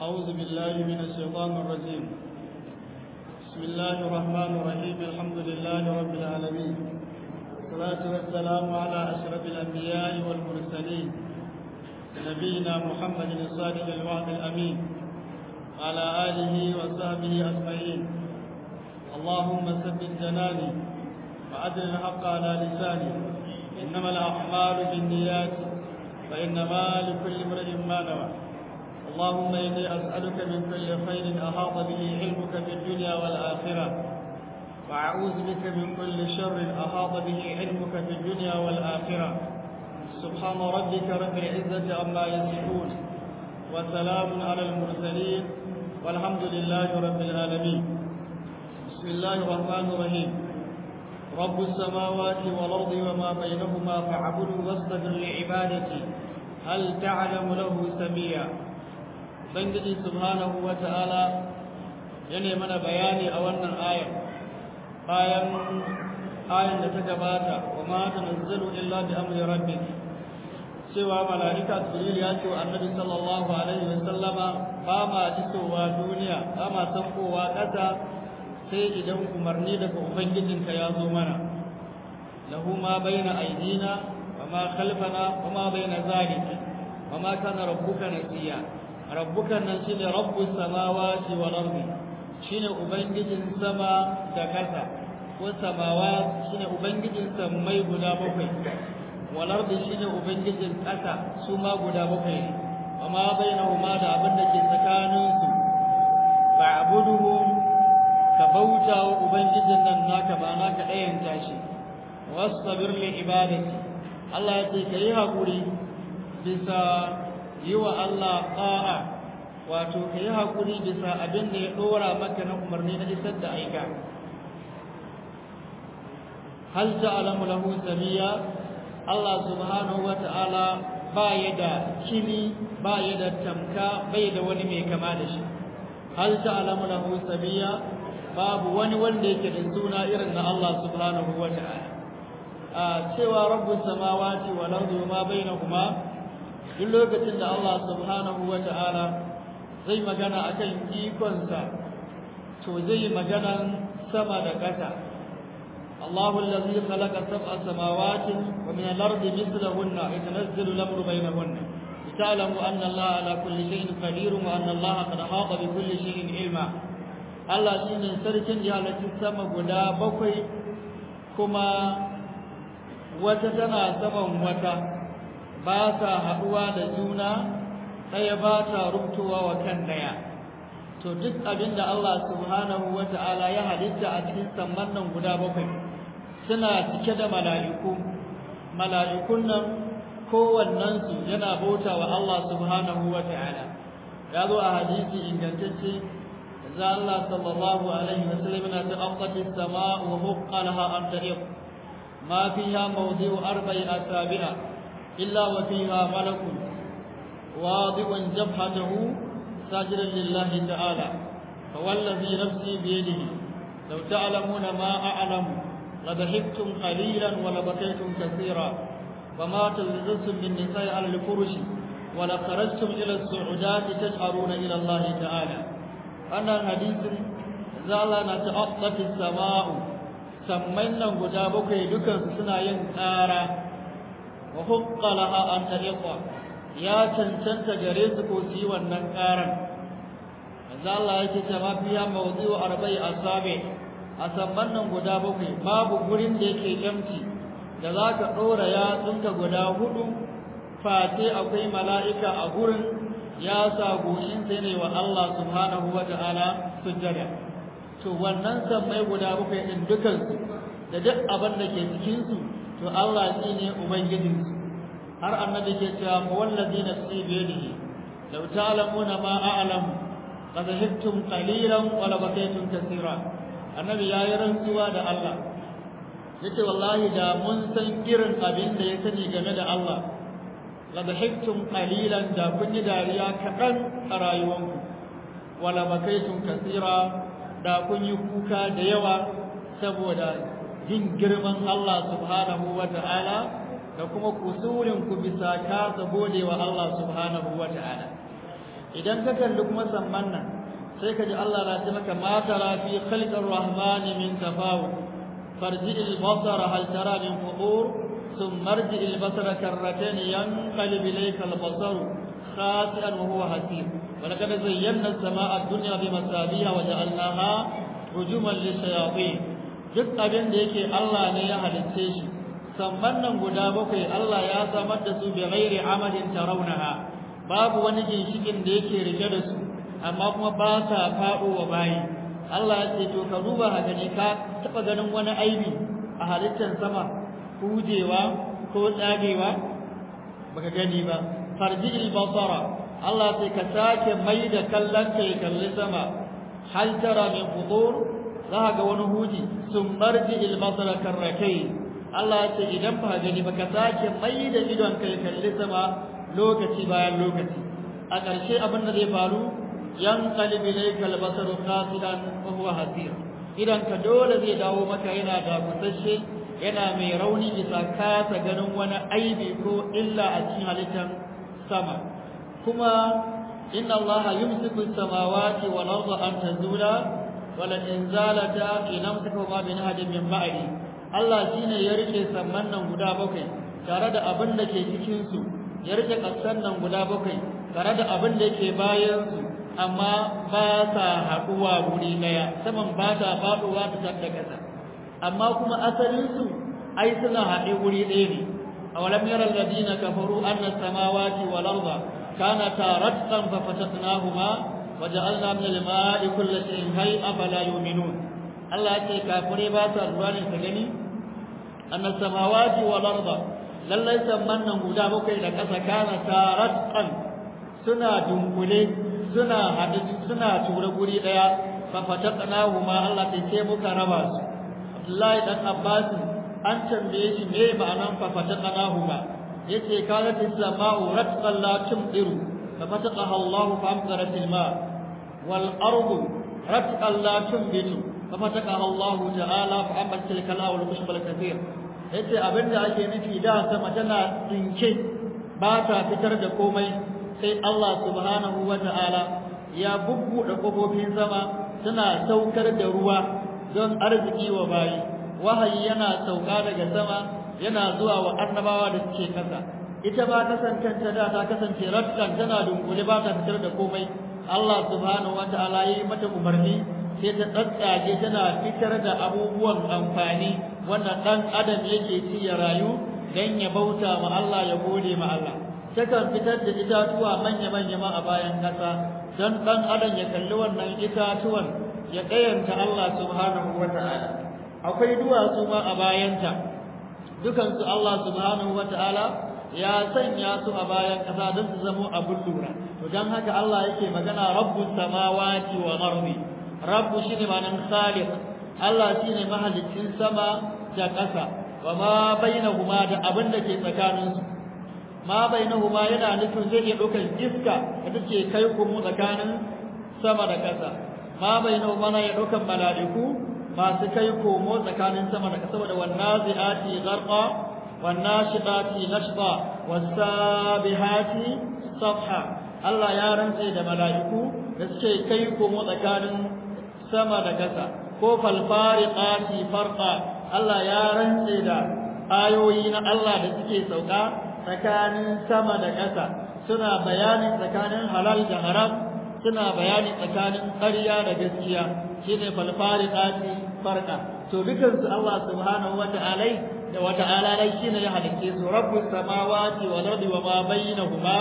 أعوذ بالله من الشيطان الرجيم بسم الله الرحمن الرحيم الحمد لله رب العالمين والصلاة والسلام على أشرف الأنبياء والمرسلين نبينا محمد الصادق الوعد الأمين وعلى آله وصحبه أجمعين اللهم ثبت جناني وأدل الحق على لساني إنما الأعمال بالنيات فإنما لكل امرئ ما نوى اللهم إني أسألك من كل خير أحاط به علمك في الدنيا والآخرة وأعوذ بك من كل شر أحاط به علمك في الدنيا والآخرة سبحان ربك رب العزة عما يصفون وسلام على المرسلين والحمد لله رب العالمين بسم الله الرحمن الرحيم رب السماوات والأرض وما بينهما فاعبده واصطبر لعبادتي هل تعلم له سميا Ubangiji subhanahu wa ta'ala ya mana bayani a wannan ayar bayan ayar da ta gabata wa ma ta nazzalu illa bi amri rabbik cewa mala'ika Jibril ya ce wa Annabi sallallahu alaihi wa sallama ba ma isowa duniya ba ma sankowa ƙasa sai idan umarni daga ubangijinka ya zo mana lahu ma baina aidina wa ma khalfana wa ma baina zalika wa ma kana rabbuka nasiya rabbukan nan shine rabbus samawati wal ardi shine ubangijin sama da kasa ko samawa shine ubangijin sammai guda bakwai wal ardi shine ubangijin kasa su ma guda bakwai ne amma bainahuma da abin da ke tsakanin su fa'buduhu ka bauta wa ubangijin nan naka ba naka ɗayan tashi wastabir li ibadati Allah ya ce kai hakuri bisa yi wa Allah ƙa'a wato ka yi haƙuri bisa abin da ya ɗora maka na umarni na isar da aika hal ta'lamu lahu samiya Allah subhanahu wa ta'ala ba ya da kini ba ya da tamka bai da wani mai kama da shi hal ta'lamu lahu samiya babu wani wanda yake da suna irin na Allah subhanahu wa ta'ala a cewa rabbus samawati wal ardi ma bainahuma duk lokacin da Allah subhanahu wa ta'ala zai magana akan ikonsa to zai magana sama da ƙasa الله الذي خلق سبع سماوات ومن الأرض مثلهن يتنزل الأمر بينهن لتعلموا أن الله على كل شيء قدير وأن الله قد أحاط بكل شيء علما الله شيء سركن جهالة السماء قدا بقي كما وتتنا سما وتا ba sa haɗuwa da juna ɗaya ba ta rubtowa wa kan ɗaya to duk abin da Allah subhanahu wa ta'ala ya halitta a cikin samman nan guda bakwai suna cike da mala'iku mala'ikun nan kowannensu yana bauta wa Allah subhanahu wa ta'ala ya zo a hadisi ingantacce za Allah sallallahu alaihi wa sallam yana ta aqati as-sama'u wa huqqalaha an tariq ma fiha mawdi'u arba'i asabi'a إلا وفيها ملك واضع جبهته ساجدا لله تعالى فوالذي نفسي بيده لو تعلمون ما أعلم لضحكتم قليلا ولبكيتم كثيرا وما تلبستم بالنساء على الفرش ولخرجتم إلى السعودات تجأرون إلى الله تعالى أنا حديث زال نتعطف السماء سمينا قدابك لكن سنا ينكارا wa hukka laha an tariqa ya cancanta gare su ko su wannan karan manzo Allah yake cewa fiya mawdi'u arba'i asabi a sabban nan guda bakwai babu gurin da yake empty da zaka dora yatsunka guda hudu fate akwai mala'ika a gurin ya sa goshin sai ne wa Allah subhanahu wa ta'ala sujjada to wannan sammai guda bakwai din dukansu da duk abin da ke cikin su to Allah shi ne ubangijinsu har annabi ke cewa fa wallazi nafsi bi yadihi law ta'lamuna ma a'lam qad hibtum qalilan wa la bakaytum kaseera annabi yayi rantsuwa da Allah yace wallahi da mun san irin abin da ya sani game da Allah la hibtum qalilan da kun yi dariya kaɗan a rayuwanku wa la bakaytum kaseera da kun yi kuka da yawa saboda jin girman Allah subhanahu wa ta'ala da kuma kusurin ku bisa kasa gode wa Allah subhanahu wa ta'ala idan ka kalli kuma samman nan sai ka ji Allah na ce maka ma tara fi khalqir rahman min tafawut farji al basara hal tara min fudur thumma arji al basara karratayn yanqalib ilayka al basar khasi'an wa huwa hasir wa laqad zayyana as-samaa'a ad-dunya bi masabiha wa ja'alnaha rujuman lishayatin duk abin da yake Allah ne ya halicce shi samman nan guda bakwai Allah ya samar da su bi ghairi amadin tarawnaha babu wani ginshikin da yake rike da su amma kuma ba sa faɗo wa bayi Allah ya ce to ka duba ka gani ka taɓa ganin wani aibi a halittar sama hujewa ko tsagewa baka gani ba farji basara Allah sai ka sake mai da kallon ka ya kalli sama hal tara min fudur za ga wani huji sun marji basara karrakai Allah ya ce idan ba gani ba ka sake mai da idon ka ya kalli sama lokaci bayan lokaci a ƙarshe abin da zai faru yanqalib ilayka al-basaru khasidan wa huwa hasir idan ka dole zai dawo maka yana da kusasshe yana mai rauni bisa kasa ganin wani aibi ko illa a cikin halittar sama kuma inna Allah yumsiku as-samawati wal arda an tazula wala in zalata in amsakuma bi nahadin min ba'di Allah shine ya rike samman nan guda bakwai tare da abin da ke cikin su ya rike kasan nan guda bakwai tare da abin da yake bayan su amma ba sa haɗuwa wuri ɗaya saman ba ta faɗuwa ta tafi ƙasa amma kuma asalinsu ai suna haɗe wuri ɗaya ne a walam yara alladina kafaru anna samawati wal arda kanata ratqan fa fatatnahuma wa ja'alna min al-ma'i kulli shay'in hay'a fala yu'minun Allah ya ce kafire ba sa ruwa ne ta gani anna samawati wal arda lallai samman nan guda bakwai da ƙasa kanata ratqan suna dunkule suna haɗu suna tura guri ɗaya fa fatatnahuma Allah ta ce muka raba su Abdullahi dan Abbas an tambaye shi me ma'anan fa fatatnahuma yace kanat as-sama'u ratqan la tumdiru fa fataqaha Allah fa amtarat al-ma wal ardu ratqan la tumbitu fa fataqaha Allah ta'ala fa ambat al-kala wal mushbal kathir yace abinda ake nufi da sama tana tsinke ba ta fitar da komai sai Allah subhanahu wa ta'ala ya bubbuɗe ƙofofin sama suna saukar da ruwa don arziki wa bayi wahayi yana sauka daga sama yana zuwa wa annabawa da suke kasa ita ba kasancanta da ta kasance ratkan tana dunkule ba ta fitar da komai Allah subhanahu wa ta'ala ya yi mata umarni sai ta tsatsage tana fitar da abubuwan amfani wanda ɗan adam yake ci ya rayu don ya bauta ma Allah ya gode ma Allah takan fitar da itatuwa manya-manya ma a bayan ƙasa don ɗan adam ya kalli wannan itatuwan ya ɗayanta Allah subhanahu wa ta'ala akwai duwatsu ma a bayanta dukansu Allah subhanahu wa ta'ala ya sanya su a bayan ƙasa don su zamo abin lura to don haka Allah yake magana rabbu samawati wa ardi rabbu shine ma'anar khaliq Allah shine mahalicin sama da ƙasa wa ma bainahuma da abin da ke tsakaninsu ma bainahuma yana nufin zai iya ɗaukar iska da take kai kuma tsakanin sama da ƙasa ma bainahuma na ya ɗaukar mala'iku masu kai komo tsakanin sama da ƙasa saboda wannan zi'ati gharqa wannan shiqati nashba wasabihati sabha Allah ya rantse da mala'iku da suke kai komo tsakanin sama da ƙasa ko falfariqati farqa Allah ya rantse da ayoyi na Allah da suke sauka tsakanin sama da ƙasa suna bayani tsakanin halal da haram suna bayani tsakanin ƙarya da gaskiya shine falfariqati farqa to dukan su Allah subhanahu wata'ala da wata'ala dai shine ya halice su rabbus samawati wal ardi wa ma bainahuma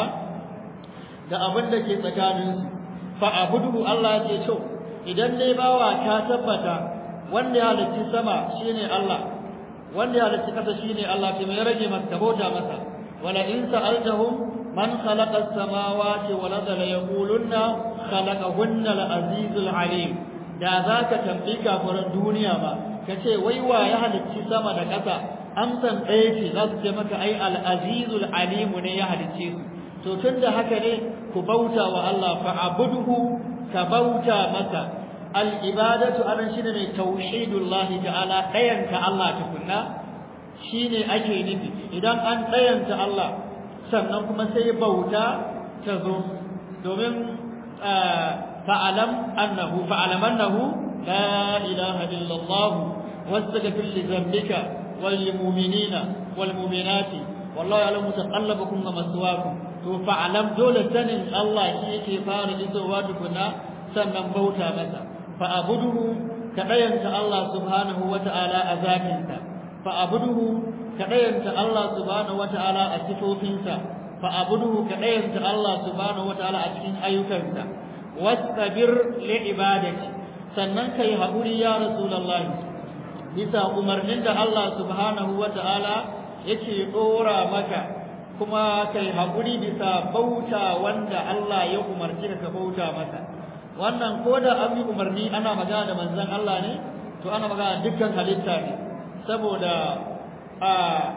da abin da ke tsakanin su fa abudu Allah ya ce to idan dai bawa ka tabbata wanda ya halicci sama shine Allah wanda ya halicci ƙasa shine Allah to me ya rage masa bauta masa ولئن سألتهم من خلق السماوات والأرض ليقولن خلقهن العزيز العليم da za ka tambayi kafiran duniya ba ka ce wai wa ya halicci sama da ƙasa amsan ɗaya ce za su ce maka ai al'azizul alimu ne ya halicce su to tun da haka ne ku bauta wa Allah fa abuduhu ka bauta masa al-ibadatu anan shine ne tauhidullahi ta'ala ɗayanta Allah tukunna shi ne ake nufi idan an ɗayanta Allah sannan kuma sai bauta ta zo domin fa'alam annahu fa'alam annahu la ilaha illa Allah wastaghfir li dhanbika wal mu'minina wal mu'minati wallahu ya'lamu taqallabakum wa maswaakum to fa'alam dole sanin Allah shi yake fara isowa tukuna sannan bauta masa fa abuduhu kadayanta Allah subhanahu wata'ala a zatinsa fa abuduhu kadayanta Allah subhanahu wata'ala a sifofinsa fa abuduhu kadayanta Allah subhanahu wata'ala a cikin ayyukansa wastabir li ibadati sannan kai haƙuri ya rasulullah bisa umarnin da Allah subhanahu wata'ala yake dora maka kuma kai haƙuri bisa bauta wanda Allah ya umarci ka bauta masa wannan ko da an yi umarni ana magana da manzon Allah ne to ana magana dukkan halitta ne saboda a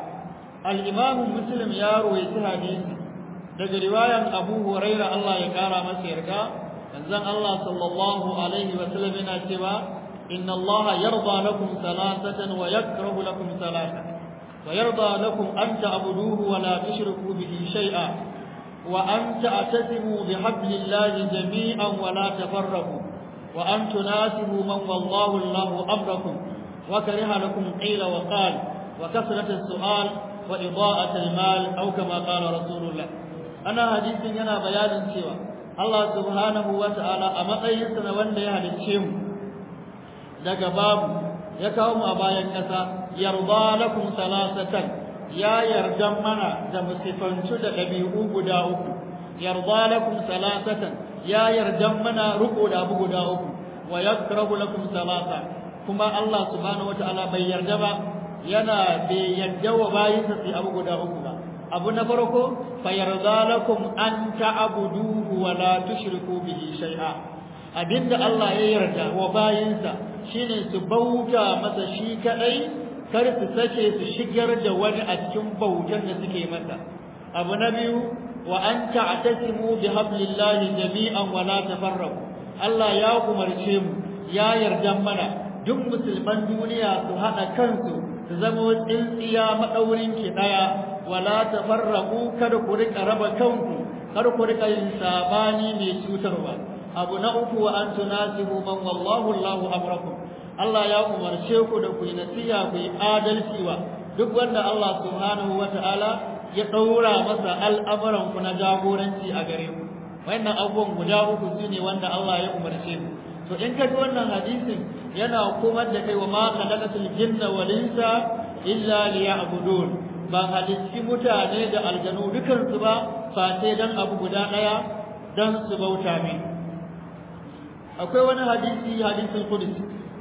al-Imam Muslim ya rawaita hadisi daga riwayan Abu Hurairah Allah ya kara masa yarda manzon Allah sallallahu alaihi wa sallam yana cewa inna Allah yarda lakum salasatan wa yakrahu lakum salasatan ويرضى لكم أن تعبدوه ولا تشركوا به شيئا وأن تعتصموا بحبل الله جميعا ولا تفرقوا وأن تناسبوا من والله الله أمركم وكره لكم قيل وقال وكثرة السؤال وإضاءة المال أو كما قال رسول الله أنا حديث هنا بيان سوى الله سبحانه وتعالى أما أيسنا وأن يهل الشيم daga babu ya kawo mu a bayan ƙasa yarda lakum salasatan ya yarda mana da musifantu da ɗabi'u guda uku yarda lakum salasatan ya yarda mana ruko da abu guda uku wa yakrahu lakum salasa kuma Allah subhanahu wataala bai yarda ba yana bai yarda wa bayinsa sai abu guda uku ba abu na farko fa yarda lakum an ta'buduhu wa la tushriku bihi shay'a abinda Allah ya yarda wa bayinsa shine su bauta masa shi kadai kar su sake su shigar da wani a cikin bautan da suke masa abu na biyu wa an ta'tasimu bi hablillahi jami'an wa la tafarraqu Allah ya umarce mu ya yarda mana duk musulman duniya su hada kansu su zama tsintsiya madaurin ki daya wa la tafarraqu kada ku rika raba kanku kar ku rika yin sabani mai cutarwa abu na uku wa an tunasibu man wallahu Allahu amrakum Allah ya umarce ku da ku yi nasiha ku yi adalci wa duk wanda Allah subhanahu wata'ala ya daura masa al'amuran ku na jagoranci a gare ku wannan abubuwan guda uku sune wanda Allah ya umarce ku to in ka ji wannan hadisin yana komar da kai wa ma khalaqatul jinna wal insa illa liya'budun ba halitti mutane da aljanu dukansu ba fa sai dan abu guda daya dan su bauta min akwai wani hadisi hadisin qudsi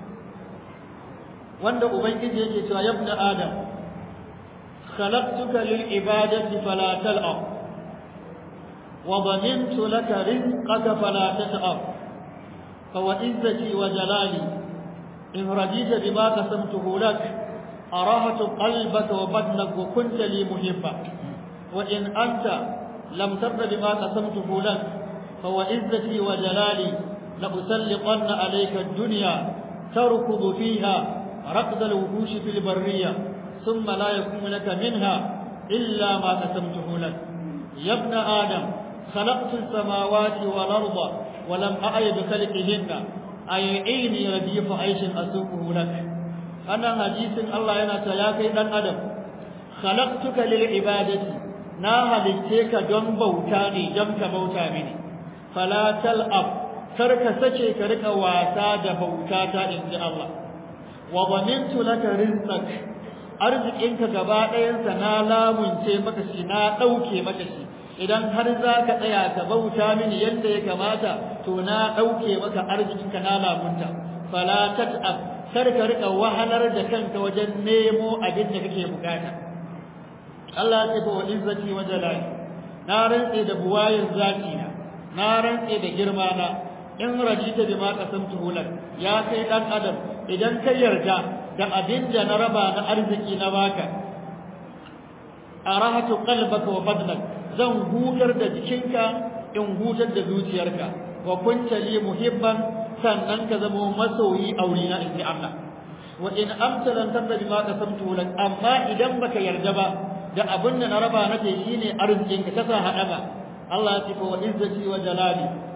wanda ubangiji yake cewa ya ibn adam khalaqtuka lil ibadati fala tal'ab wa dhamintu laka rizqaka fala tat'ab fa wa izzati wa jalali in radita bima qasamtuhu lak arahatu qalbaka wa badnaka wa kunta li muhibba wa in anta lam tarda bima qasamtuhu lak fa wa izzati wa jalali la usalliqanna alayka ad-dunya tarkudu fiha ركض الوحوش في البرية ثم لا يكون لك منها إلا ما قسمته لك يا ابن آدم خلقت السماوات والأرض ولم أعي بخلقهن أيعيني رديف عيش أسوقه لك أنا حديث الله ينا تلاكي دان أدم خلقتك للعبادة na halitte ka don bauta ne don ka bauta mini fala tal'ab kar ka sace ka rika wasa da bauta ta inji Allah wa dhamintu laka rizqak arzikinka gaba ɗayansa na lamunce maka shi na ɗauke maka shi idan har za ka tsaya ka bauta mini yadda ya kamata to na ɗauke maka arzikinka na lamunta fala tat'ab kar ka rika wahalar da kanka wajen nemo abin da kake bukata Allah ya ce wa izzati wa jalali na rantse da buwayin zati na na rantse da girma na in rajita bima qasamtu lak ya kai dan adam idan ka yarda da abin da na raba na arziki na baka arahatu qalbaka wa badnak zan hutar da jikinka in hutar da zuciyarka wa kunta li muhibban sannan ka zama masoyi aurina in ji Allah wa in amsalan tabda bima qasamtu lak amma idan baka yarda ba da abin da na raba nake shine arzikinka kasa hadaba Allah ya ce wa izzati wa jalali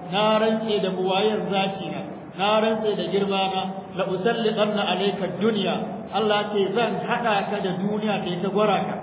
na rantse da buwayar zaki na na rantse da girma na la usalliqanna alayka dunya Allah ce zan hada ka da duniya da ta gwara ka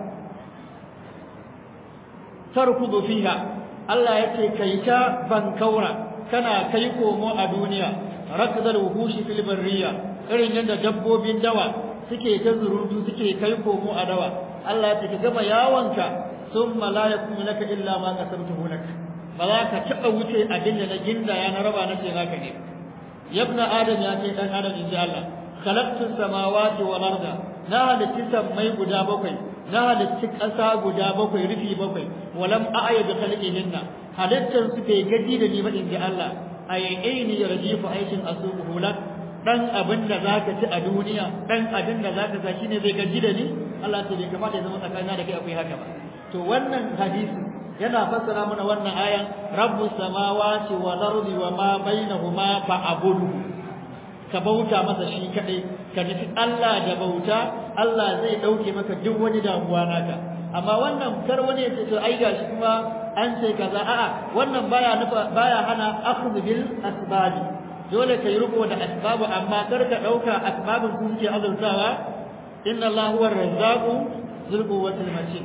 tarkudu fiha Allah yace kai ta bankaura kana kai komo a duniya rakdal wuhushi fil barriya irin yadda dabbobin dawa suke ta zurutu suke kai komo a dawa Allah ya ce gama yawanka thumma la yakunu laka illa ma qasamtuhu lak ba za ka taɓa wuce abin da na ginda ya na raba na ce naka ne yabna adam ya ce dan adam inji Allah khalaqtu samawati wal arda na halitti sammai guda bakwai na halitti ƙasa guda bakwai rufi bakwai walam a'ya bi khalqihinna halittar su bai gaji da ni ba inji Allah ayyaini yarjifu aikin asubuhu lak dan abin da zaka ci a duniya dan abin da zaka sa shine zai gaji da ni Allah ta bai kamata ya zama tsakanina da kai akwai haka ba to wannan hadisi yana fassara mana wannan ayan rabbus samawati wal ardi wa ma bainahuma fa'budu ka bauta masa shi kadai ka nufi Allah da bauta Allah zai dauke maka duk wani damuwa naka amma wannan kar wani ya ce to ai gashi kuma an ce kaza a'a wannan baya nufa baya hana akhdhu bil asbab dole kai riko da asbabu amma kar ka dauka asbabun su suke azurtawa inna Allah huwa ar-razzaqu dhul quwwati matin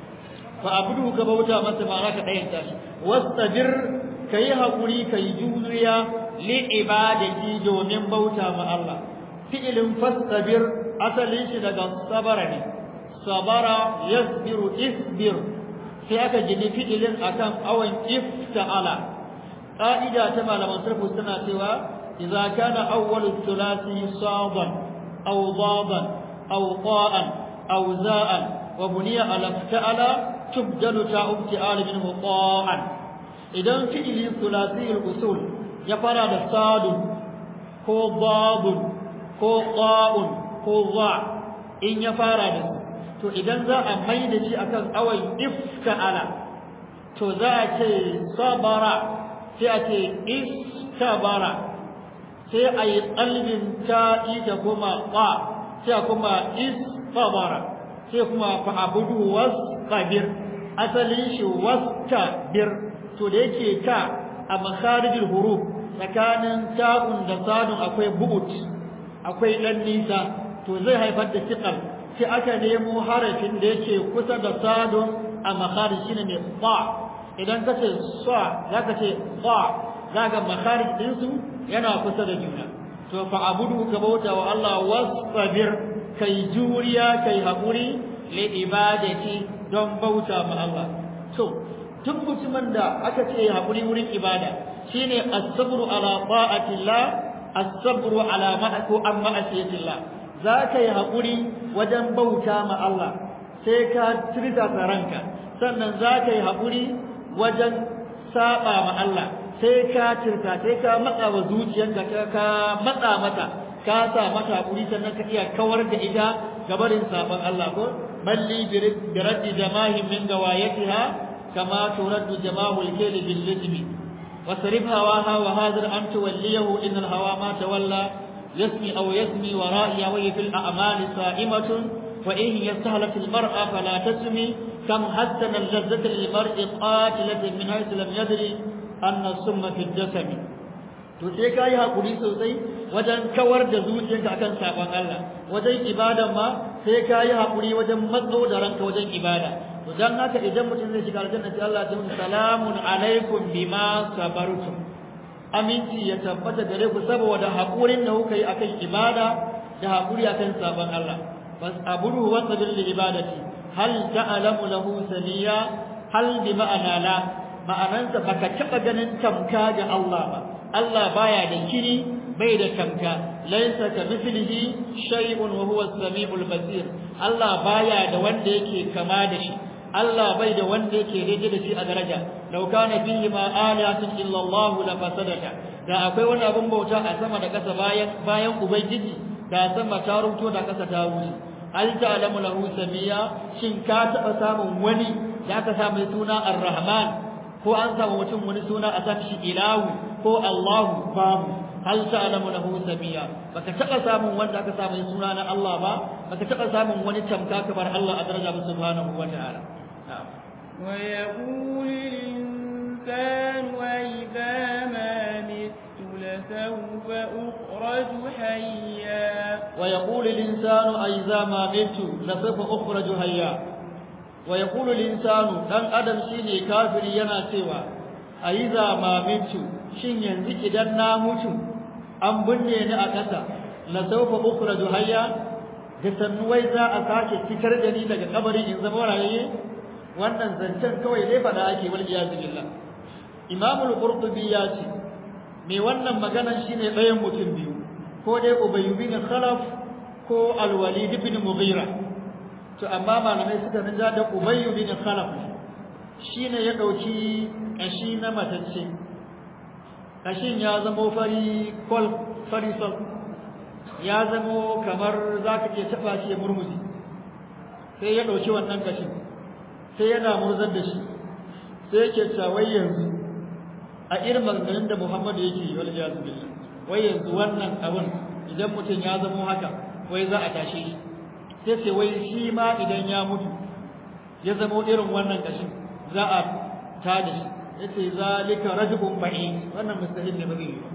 fa abudu ka bauta masa ma'ana ka dayan tashi wastabir kai hakuri kai juriya li ibadati domin bauta ma Allah fi'ilin fastabir asalin shi daga sabara ne sabara yasbiru isbir sai aka gini fi'ilin akan awan ifta'ala qa'ida ta malaman sarfu suna cewa idza kana awwalu thulathi sadan aw dadan aw qa'an aw za'an wa buniya ala ifta'ala tubdalu ta'u ibti'al minhu qa'an idan fi'ili thulathi al-usul ya fara da sadun ko babun ko qa'un ko za in ya fara da su to idan za a mai da shi akan awan ifta'ala to za a ce sabara sai a ce istabara sai a yi qalbin ta'i da kuma qa sai kuma istabara sai kuma fa'budu wastabir asalin shi wastabir to da yake ta a makharijul huruf tsakanin ta'un da sadun akwai bu'ut akwai dan nisa to zai haifar da thiqal sai aka nemo harafin da yake kusa da sadun a makharij shine mai ba idan ka ce sa zaka ce ba zaka makharij din su yana kusa da juna to fa abudu ka bauta wa Allah wasbir kai juriya kai hakuri li ibadati don bauta ma Allah to tun mutumin da aka ce hakuri wurin ibada shine as-sabru ala ta'atillah as-sabru ala ma'aku an ma'asiyatillah zaka yi hakuri wajen bauta ma Allah sai ka tirta ranka sannan zaka yi hakuri wajen saba ma Allah sai ka tirta sai ka matsa wa zuciyarka ka matsa mata ka sa mata hakuri sannan ka iya kawar da ita gabarin saban Allah ko balli bi raddi jamahin min gawayatiha kama turaddu jamahul kayli bil lizmi wasrif hawaha wa hadir an tuwalliyahu in al hawa ma tawalla yasmi aw yasmi wa ra'iya wa fil a'mali sa'imatun wa in yastahlak al mar'a fala tasmi kam hassana al lazzata lil mar'i qatilatan min haythu lam yadri anna summa fi jasami to sai kai hakuri sosai wajen kawar da zuciyarka akan sabon Allah wajen ibadan ma sai kai hakuri wajen matso da ranka wajen ibada to dan haka idan mutum zai shiga aljanna sai Allah ya ce salamun alaikum bima sabartum aminci ya tabbata gare ku saboda hakurin da kuka yi akan ibada da hakuri akan sabon Allah bas aburu wa sabil li ibadati hal ta'lamu lahu samiya hal bi ma'ana la ma'anansa baka taba ganin tamka ga Allah ba Allah baya da kiri bai da tamka laysa ka mithlihi shay'un wa huwa as-sami'ul basir Allah baya da wanda yake kama da shi Allah bai da wanda yake daidai da shi a daraja law kana fihi ma alihatun illa Allah la fasadata da akwai wani abun bauta a sama da kasa bayan bayan ubangiji da sama ta ruto da kasa ta wuce hal ta'lamu lahu samiya shin ka taba samun wani da aka samu suna ar-rahman ko an samu mutum wani suna a san shi ilahu ko Allahu babu hal ta'lamu lahu samiya baka taba samun wanda aka samu suna na Allah ba baka taba samun wani tamka kamar Allah a daraja subhanahu wa ta'ala ويقول الإنسان الإنسان وإذا ما مت لسوف أخرج حيا ويقول الإنسان أئذا ما مت لسوف أخرج حيا ويقول الإنسان دان أدم شيني كافر yana cewa أئذا ما مت shin yanzu idan na mutu an binne ni a ƙasa la sawfa ukhraju hayya da sannuwai za a sake fitar da ni daga kabarin in zama rayayye wannan zancen kawai dai fada ake wal iyaz billah Imam al-Qurtubi ya ce me wannan maganan shine ɗayan mutum biyu ko dai Ubay bin Khalaf ko Al-Walid bin Mughira to amma malamai suka rinja da Ubay bin Khalaf shine ya dauki kashi na matacce kashin ya zamo fari kol fari sol ya zamo kamar zaka iya taba shi ya murmushi sai ya dauki wannan kashin sai yana murzar da shi sai yake cewa yanzu a irin maganganun da Muhammadu yake yi wal jazu billah wai yanzu wannan abun idan mutum ya zamo haka wai za a tashe shi sai ce wai shi ma idan ya mutu ya zamo irin wannan kashin za a tada shi yace zalika rajulun ba'i wannan mustahil ne ba zai yi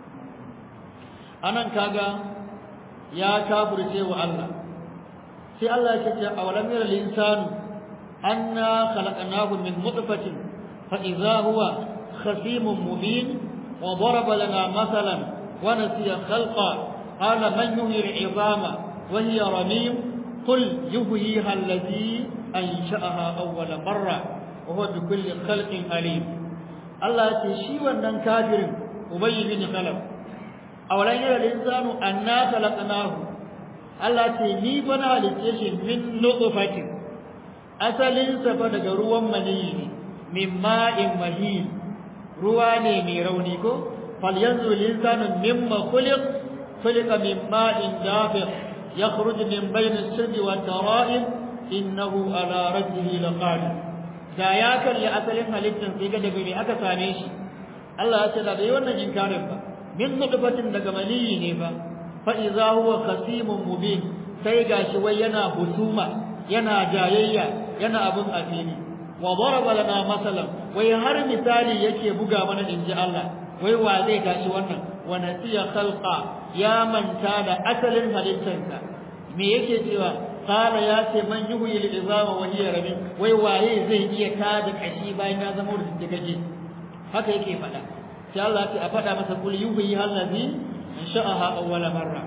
anan kaga ya kafirce wa Allah sai Allah yake ce awalam yara linsanu anna khalaqnahu min nutfatin fa idza huwa khasimun mubin wa daraba lana mathalan wa nasiya khalqa qala man yuhyi al'izama wa hiya ramim qul yuhyiha alladhi ansha'aha awwala marra wa huwa bi kulli khalqin alim Allah ya ce shi wannan kafirin ubayy bin khalaf awalan yara linsanu anna khalaqnahu Allah ce ni fa na halice shi min nutfatin asalin sa fa daga ruwan maniyi ne min ma'in mahin ruwa ne mai rauni ko fal yanzu linsanu mimma khuliq khuliqa min ma'in dafiq yakhruju min bayni as-sirri wat tara'ib innahu ala rajlihi laqadir da ya kalli asalin halittar sai ga daga me aka same shi Allah ya ce da bai wannan inkarin ba min nutfatin daga maniyi ne ba fa iza huwa khasimun mubin sai gashi wai yana husuma yana jayayya yana abun afini wa daraba lana masalan wai har misali yake buga mana inji Allah wai wa zai gashi wannan wa nasiya khalqa ya manta da asalin halittarsa me yake cewa qala ya ce man yuhyi al-izama wa hiya ramin wai waye zai iya tada kashi bayan ya zama da gaje haka yake faɗa sai Allah ya ce a faɗa masa kul yuhyi allazi ansha'aha awwala marra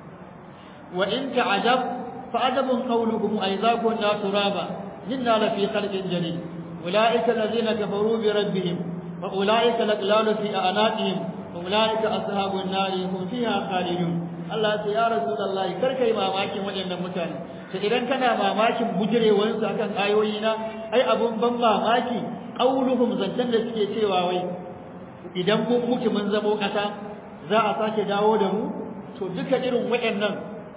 wa in ta'ajab fa adabun qawluhum aiza kunna turaba inna la fi khalqin jadid ulaika allazina kafaru bi rabbihim wa ulaika laglalu fi a'naqihim wa ulaika ashabun nar hum fiha khalidun Allah ya rasulullahi kar kai mamakin waɗannan mutane to idan kana mamakin bujirewansu akan ayoyi na ai abun ban mamaki qauluhum zantan da suke cewa wai idan mun mutu mun zamo kasa za a sake dawo da mu to duka irin waɗannan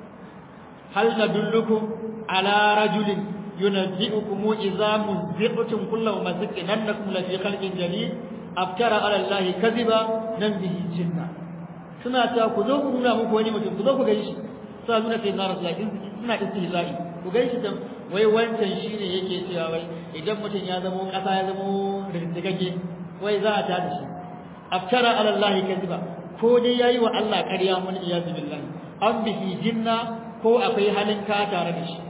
hal nadullukum ala rajulin yunabbi'ukum idza muzziqtum kullu mazqin annakum la fi khalqin jadid aftara ala allahi kadhiba nan bihi jinna suna ta ku zo ku nuna muku wani mutum ku zo ku gani shi sai nuna sai na rasulullahi suna istihza'i ku gani shi dan wai wancan shine yake cewa wai idan mutum ya zamo kasa ya zamo rindigage wai za a tada shi aftara ala allahi kadhiba ko dai yayi wa Allah ƙarya mun iyaz billahi an bihi jinna ko akwai halin ka tare da shi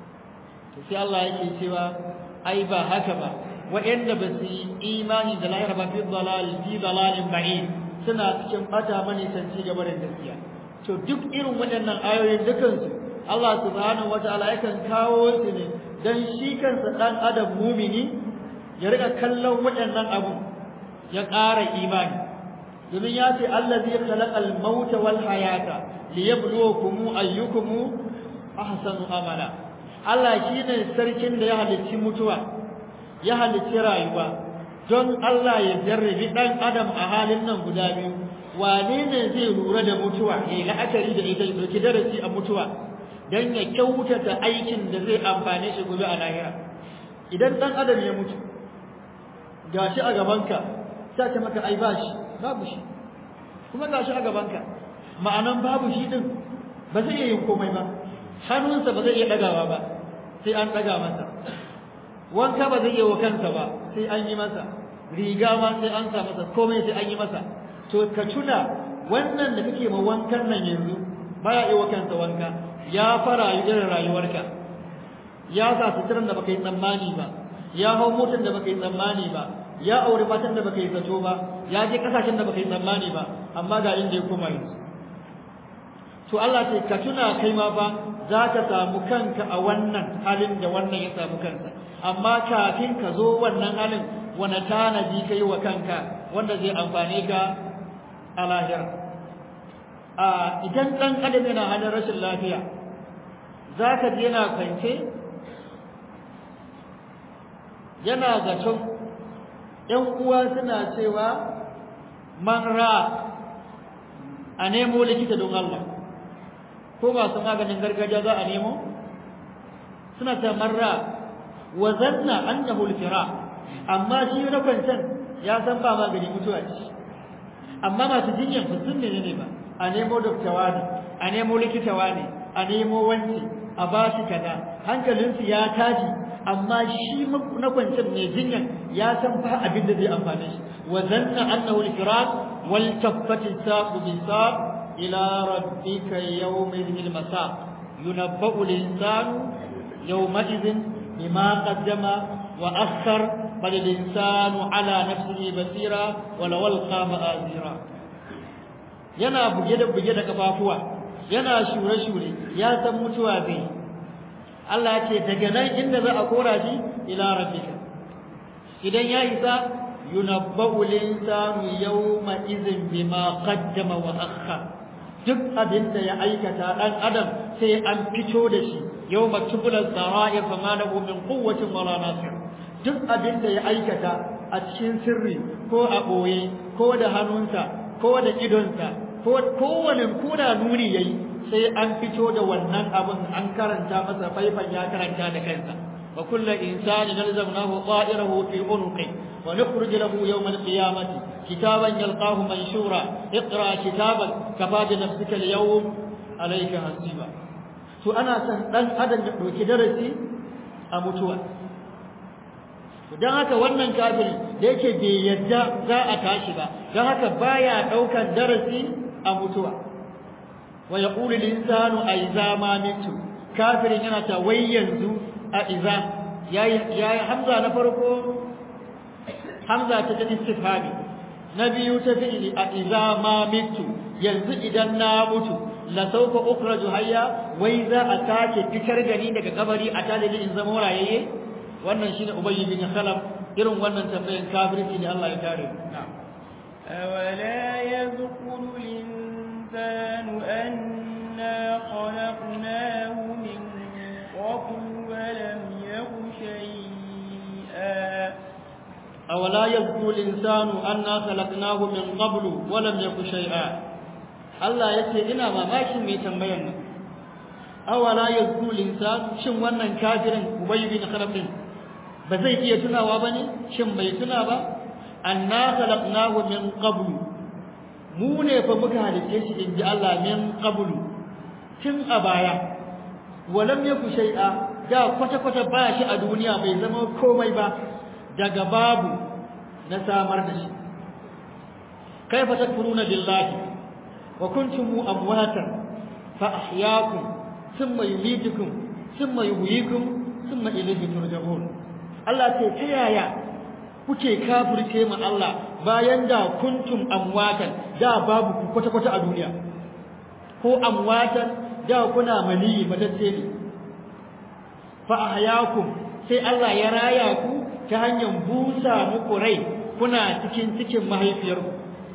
to sai Allah yake cewa ai ba haka ba waɗanda ba su yi imani da lahira ba fi dalal fi dalalin ba'id suna cikin bata mani sanci gaba da gaskiya to duk irin waɗannan ayoyin dukansu Allah subhanahu wataala yakan kawo su ne dan shi kansa dan adam mumini ya rika kallon waɗannan abu ya ƙara imani domin ya ce allazi khalaqal mauta wal hayata liyabluwakum ayyukum ahsanu amala Allah shine sarkin da ya halicci mutuwa ya halicci rayuwa don Allah ya jarrabi dan adam a halin nan guda biyu wane ne zai lura da mutuwa ya la'akari da ita ya dauki darasi a mutuwa dan ya kyautata aikin da zai amfane shi gobe a lahira idan dan adam ya mutu gashi a gabanka sai ka maka ai bashi babu shi kuma gashi a gabanka ma'anan babu shi din ba zai iya yin komai ba hannunsa ba zai iya dagawa ba sai an daga masa wanka ba zai iya wa kansa ba sai an yi masa riga ma sai an sa masa komai sai an yi masa to ka tuna wannan da kake ma wankan nan yanzu baya yi wa kansa wanka ya fara yi irin rayuwarka ya sa suturan da baka yi tsammani ba ya hau motar da baka yi tsammani ba ya aure matan da baka yi zato ba ya je kasashen da baka yi tsammani ba amma ga inda ya koma yanzu to Allah ce ka tuna kai ma ba za ka samu kanka a wannan halin da wannan ya samu kansa amma kafin ka zo wannan halin wani tanadi ka yi wa kanka wanda zai amfane ka a lahira a idan ɗan adam yana halin rashin lafiya za ka je yana kwance yana zaton ‘yan uwa suna cewa man ra a nemo likita don Allah ko masu maganin gargajiya za a nemo suna ta marra wa zanna annahu al-fira amma shi na kwancan ya san ba magani mutuwa ce amma masu jinyan ba sun ne ba a nemo doktawa ne a nemo likitawa ne a nemo wanci a ba shi kaza hankalinsu ya tashi amma shi na kwancin mai jinyan ya san fa abin da zai amfane shi wa zanna annahu al-firaq wal taffati saqu bi saq ila rabbika yawmin al-masaq yunabba'u al-insanu yawma idhin bima qaddama wa akhar bal al-insanu ala nafsihi basira wa law alqa ma'azira yana buge da buge da kafafuwa yana shure shure ya san mutuwa zai Allah ce daga nan inda za a kora shi ila rabbika idan ya isa yunabba'u linsanu yawma idhin bima qaddama wa akhkhar duk abin da ya aikata dan adam sai an fito da shi yawma tubula sara'ir fa ma lahu min quwwatin wala nasir duk abin da ya aikata a cikin sirri ko a boye ko da hannunsa ko da idonsa ko kowane koda nuni yayi sai an fito da wannan abin an karanta masa faifan ya karanta da kansa wa kullu insani nalzamnahu ta'irahu fi unqi wa nukhrij lahu yawm al-qiyamati kitaban yalqahu manshura iqra kitaban kafa bi nafsika al-yawm alayka hasiba to ana san dan adam ya dauki darasi a mutuwa dan haka wannan kafiri da yake bai yadda za a tashi ba dan haka baya daukan darasi a mutuwa wa yaqulu al-insanu aiza ma mitu kafirin yana ta wai yanzu a iza yayi yayi hamza na farko hamza ta ta istifhami na biyu ta fi'ili a iza ma mitu yanzu idan na mutu la sawfa ukhraju hayya wai za a take fitar da ni daga kabari a talibi in zama rayayye wannan shine ubayy bin khalaf irin wannan tambayan kafirci ne Allah ya kare na'am أولا يذكر الإنسان أنا خلقناه من قبل ولم يك شيئا أولا يذكر الإنسان أنا خلقناه من قبل ولم يك شيئا Allah ya ce ina mamakin mai tambayar nan awala yazkuru linsan shin wannan kafirin ubay bin khalaf din ba zai iya tunawa bane shin bai tuna ba anna khalaqnahu min qablu mu ne fa muka halice shi inji Allah min qablu tun a baya walam yaku shay'a da kwata kwata ba shi a duniya bai zama komai ba daga babu na samar da shi kaifa takfuruna billahi wa kuntum amwatan fa ahyaakum thumma yumeetukum thumma yuhyikum thumma ilayhi turja'un Allah ce ta yaya kuke kafirce mu Allah bayan da kuntum amwatan da babu ku kwata kwata a duniya ko amwatan da kuna mani matacce ne fa ahyaakum sai Allah ya raya ku ta hanyar busa muku rai kuna cikin cikin mahaifiyarku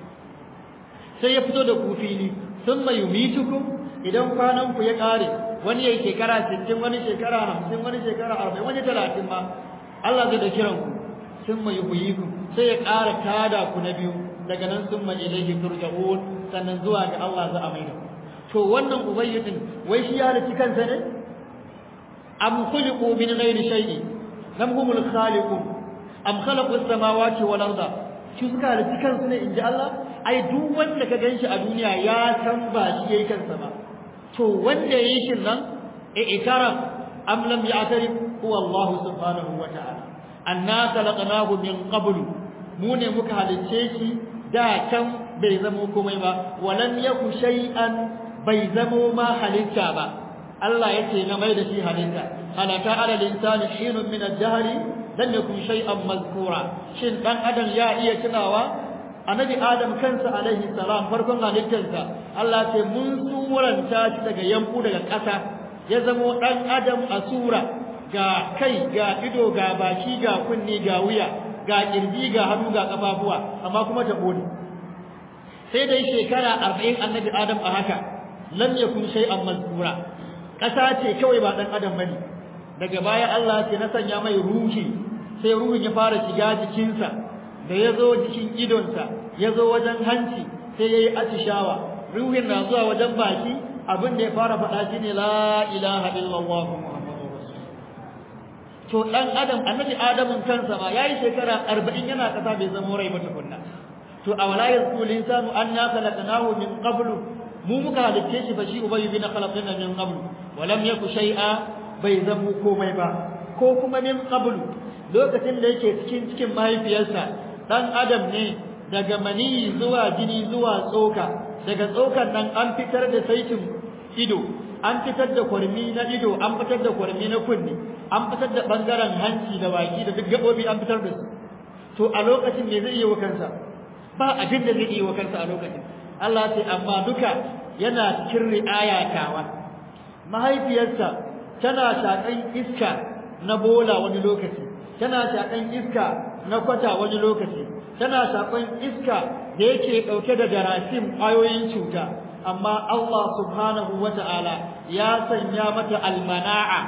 sai ya fito da ku fili thumma yumitukum idan kwanan ku ya kare wani yayi shekara 60 wani shekara 50 wani shekara 40 wani 30 ma Allah zai da kiran ku thumma yuhyikum sai ya ƙara tada ku na biyu daga nan thumma ilayhi turja'un sannan zuwa ga Allah za a maida to wannan ubayyidin wai shi ya halitta kansa ne am khuliqu min ghairi shay'in lam humul khaliqun am khalaqu as-samawati wal arda shi suka halitta kansu ne inji Allah ai duk wanda ka ganshi a duniya ya san ba shi yayi kansa ba to wanda yayi shin nan e ikara am lam ya'tarif huwa Allah subhanahu wa ta'ala anna khalaqnahu min qablu mu ne muka halicce shi da can bai zamo komai ba walam yaku shay'an bai zamo ma halitta ba Allah yake na mai da shi halitta halaka ala linsani hinun min ad-dahr lam yakun shay'an mazkura shin dan adam ya iya tunawa annabi adam kansa alaihi salam farkon halittarsa Allah ce mun suranta shi daga yanku daga ƙasa ya zamo dan adam a sura ga kai ga ido ga baki ga kunni ga wuya ga kirji ga hannu ga kafafuwa amma kuma ta bone sai dai shekara 40 annabi adam a haka lam yakun shay'an mazkura ƙasa ce kawai ba dan adam bane daga baya Allah ce na sanya mai ruhi sai ruhin ya fara shiga jikinsa da ya zo jikin idonsa ya zo wajen hanci sai ya yi atishawa ruhin na zuwa wajen baki abin da ya fara faɗa shi ne la ilaha illallah muhammadu to ɗan adam annabi adamun kansa ma ya yi shekara arba'in yana ƙasa bai zama rai ba tukunna to a wala yazku linsanu anna khalaqnahu min qablu mu muka halicce shi fa shi ubayy bin khalaqna min qablu wa lam yaku shay'a bai zamo komai ba ko kuma min qablu lokacin da yake cikin cikin mahaifiyarsa dan adam ne daga mani zuwa jini zuwa tsoka daga tsokan nan an fitar da saitin ido an fitar da kwarmi na ido an fitar da kwarmi na kunni an fitar da bangaren hanci da baki da duk gabobi an fitar da su to a lokacin me zai yi wa kansa ba abin da zai yi wa kansa a lokacin Allah sai amma duka yana cikin ri'aya tawa mahaifiyarsa tana shakan iska na bola wani lokaci tana shakan iska na kwata wani lokaci tana shakan iska da yake dauke da jarasim ayoyin cuta amma Allah subhanahu wata'ala ya sanya mata almana'a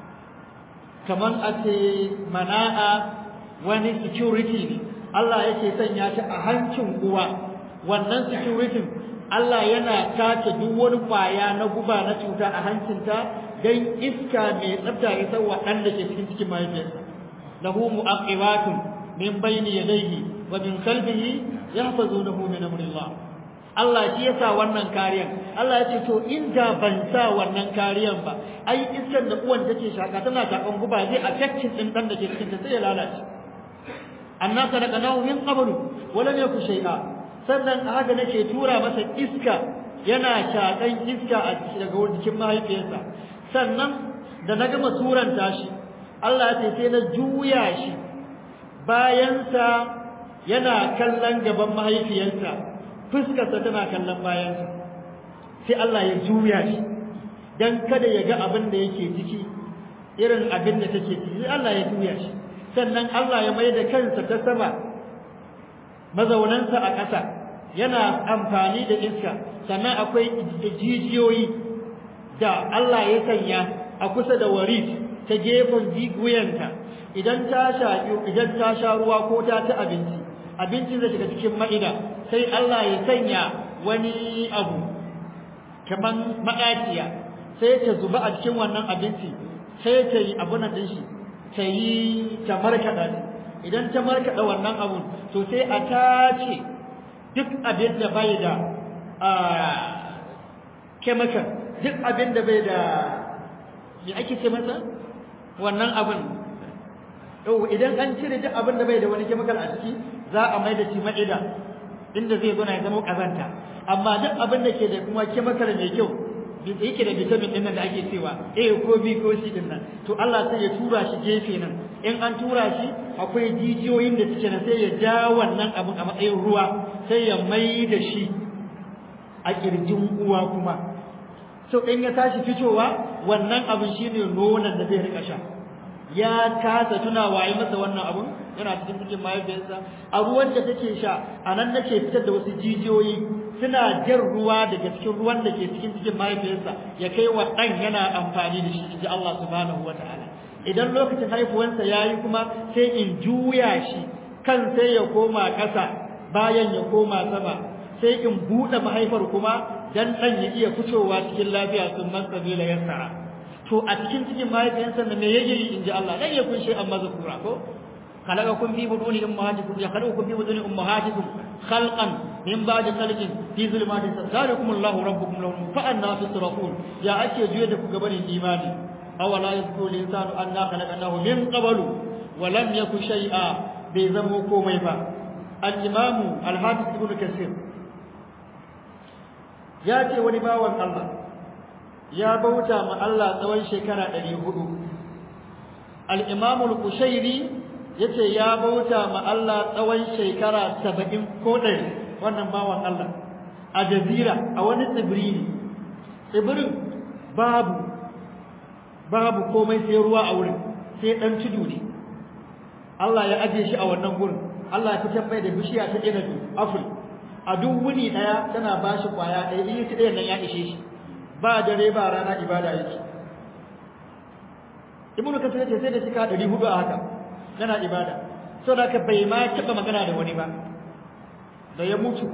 kaman a ce mana'a wani security ne Allah yake sanya ta a hancin uwa wannan security Allah yana tace duk wani kwaya na guba na cuta a hancinta dan iska mai tsafta ya san waɗanda ke cikin cikin mahaifiyarsa lahu mu'aqibatun min bayni yadayhi wa min khalfihi yahfazunahu min amrillah Allah shi yasa wannan kariyan Allah ya ce to in da ban sa wannan kariyan ba ai iskar da uwan take shaka tana shakan guba zai affecting din dan da ke cikin ta sai ya lalace anna sadaqnahu min qablu wa lam yakun shay'a sannan a haka nake tura masa iska yana shakan iska a daga jikin mahaifiyarsa sannan da na gama turanta shi Allah ya ce sai na juya shi bayansa yana kallon gaban mahaifiyarsa fuskarsa tana kallon bayansa sai Allah ya juya shi dan kada ya ga abin da yake ciki irin abin da take ciki Allah ya juya shi sannan Allah ya mai da kansa ta sama mazaunansa a ƙasa yana amfani da iska sannan akwai jijiyoyi da Allah ya sanya a kusa da warit ta gefen wuyanta idan ta shaƙi idan ta sha ruwa ko ta ci abinci abinci zai shiga cikin ma'ida sai Allah ya sanya wani abu kaman maɗaciya sai ta zuba a cikin wannan abinci sai ta yi abun nan shi ta yi ta markaɗa shi idan ta markaɗa wannan abun to sai a tace duk abin da bai da chemical duk abin da bai da me ake ce masa wannan abin yau idan an cire duk abin da bai da wani chemical a ciki za a mai da shi ma'ida inda zai zo na ya zama kazanta amma duk abin da ke da kuma chemical mai kyau yake da vitamin din nan da ake cewa A ko B ko C din nan to Allah sai ya tura shi gefe nan in an tura shi akwai jijiyoyin da suke nan sai ya ja wannan abin a matsayin ruwa sai ya mai da shi a kirjin uwa kuma so in ya tashi fitowa wannan abin shine nonon da zai rika sha ya kasa tuna waye masa wannan abun yana cikin cikin mahaifiyarsa a ruwan da take sha a nan nake fitar da wasu jijiyoyi suna jan ruwa daga cikin ruwan da ke cikin cikin mahaifiyarsa ya kai wa ɗan yana amfani da shi inji Allah subhanahu wa ta'ala idan lokacin haifuwansa ya yi kuma sai in juya shi kan sai ya koma ƙasa bayan ya koma sama sai in buɗe mahaifar kuma dan ɗan ya iya fitowa cikin lafiya sun man sabila yassara to a cikin cikin mahaifiyarsa da me yake yi inji Allah dan ya kun shi amma zakura ko khalaqakum fi buduni ummahatikum ya khalaqakum fi buduni ummahatikum khalqan min ba'di khalqin fi zulmatin zalikum Allahu rabbukum lahu fa anna tusrafun ya ake juye da ku gabanin imani aw la yazkuru insanu anna khalaqnahu min qablu wa lam yaku shay'a bai zamo komai ba al-imamu al-hafiz ibn kasir ya ce wani bawan Allah ya bauta ma Allah tsawon shekara 400 al-imamu al-kushairi yace ya bauta ma Allah tsawon shekara 70 ko 100 wannan bawan Allah a jazira a wani tsibiri ne tsibirin babu babu komai sai ruwa a wurin sai dan tudu ne Allah ya aje shi a wannan gurin Allah ya fitar mai da bishiya ta inabi aful a duk wuni daya tana bashi kwaya ɗaya in ci ɗayan nan ya ishe shi ba dare ba rana ibada yake Ibn Kathir ce sai da shi ka 400 a haka yana ibada saboda ka bai ma taba magana da wani ba da ya mutu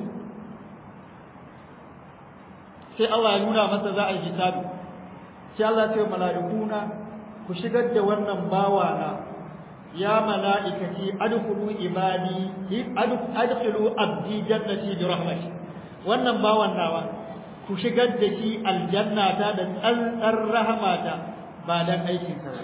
sai Allah ya nuna masa za a yi hisabi sai Allah ya ce mala'ikuna ku shigar da wannan bawa na ya mala'ikati adkhulu ibadi adkhulu abdi jannati bi rahmati wannan bawan nawa ku shigar da shi aljannata da tsantsar rahmata ba dan aikin sa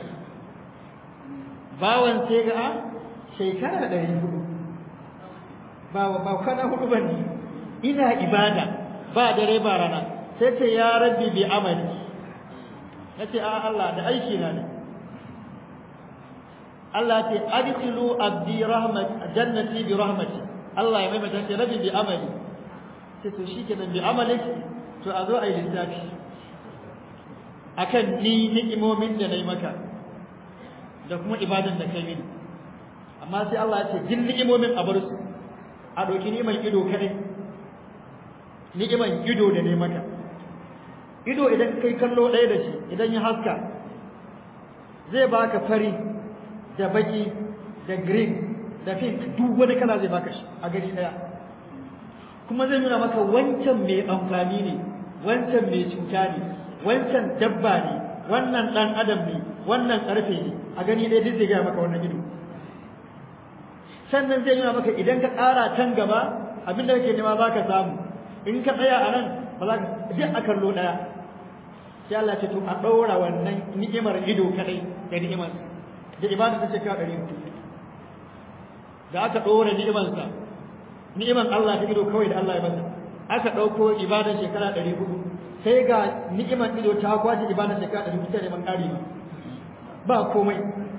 bawan sai ga shekara 400 ba ba kana hudu bane ina ibada ba dare ba rana sai ce ya rabbi bi amali nace a Allah da aiki na ne Allah ce adkhilu abdi rahmat jannati bi rahmati Allah ya mai mata ce rabbi bi amali sai to shikenan bi amali to a zo a yi lissafi akan ni ni'imomin da nayi maka da kuma ibadan da kai mini amma sai Allah ya ce jin ni'imomin a bar su a doki ni'iman ido kadai ni'iman ido da ne maka ido idan kai kallo ɗaya da shi idan ya haska zai baka fari da baki da green da pink duk wani kala zai baka shi a gari ɗaya kuma zai nuna maka wancan mai amfani ne wancan mai cuta ne wancan dabba ne wannan ɗan adam ne wannan ƙarfe ne a gani ɗaya duk zai gaya maka wannan ido sannan zai nuna maka idan ka ƙara can gaba abin da kake nema za ka samu in ka tsaya a nan ba za ka duk a kallo ɗaya sai Allah ce to a ɗaura wannan ni'imar ido kadai da ni'imar da ibada ta ce ka ɗari da aka ɗora ni'imarsa ni'imar Allah ta ido kawai da Allah ya masa aka ɗauko ibadar shekara ɗari hudu sai ga ni'imar ido ta kwace ibadar shekara ɗari hudu ta neman ƙari ba ba komai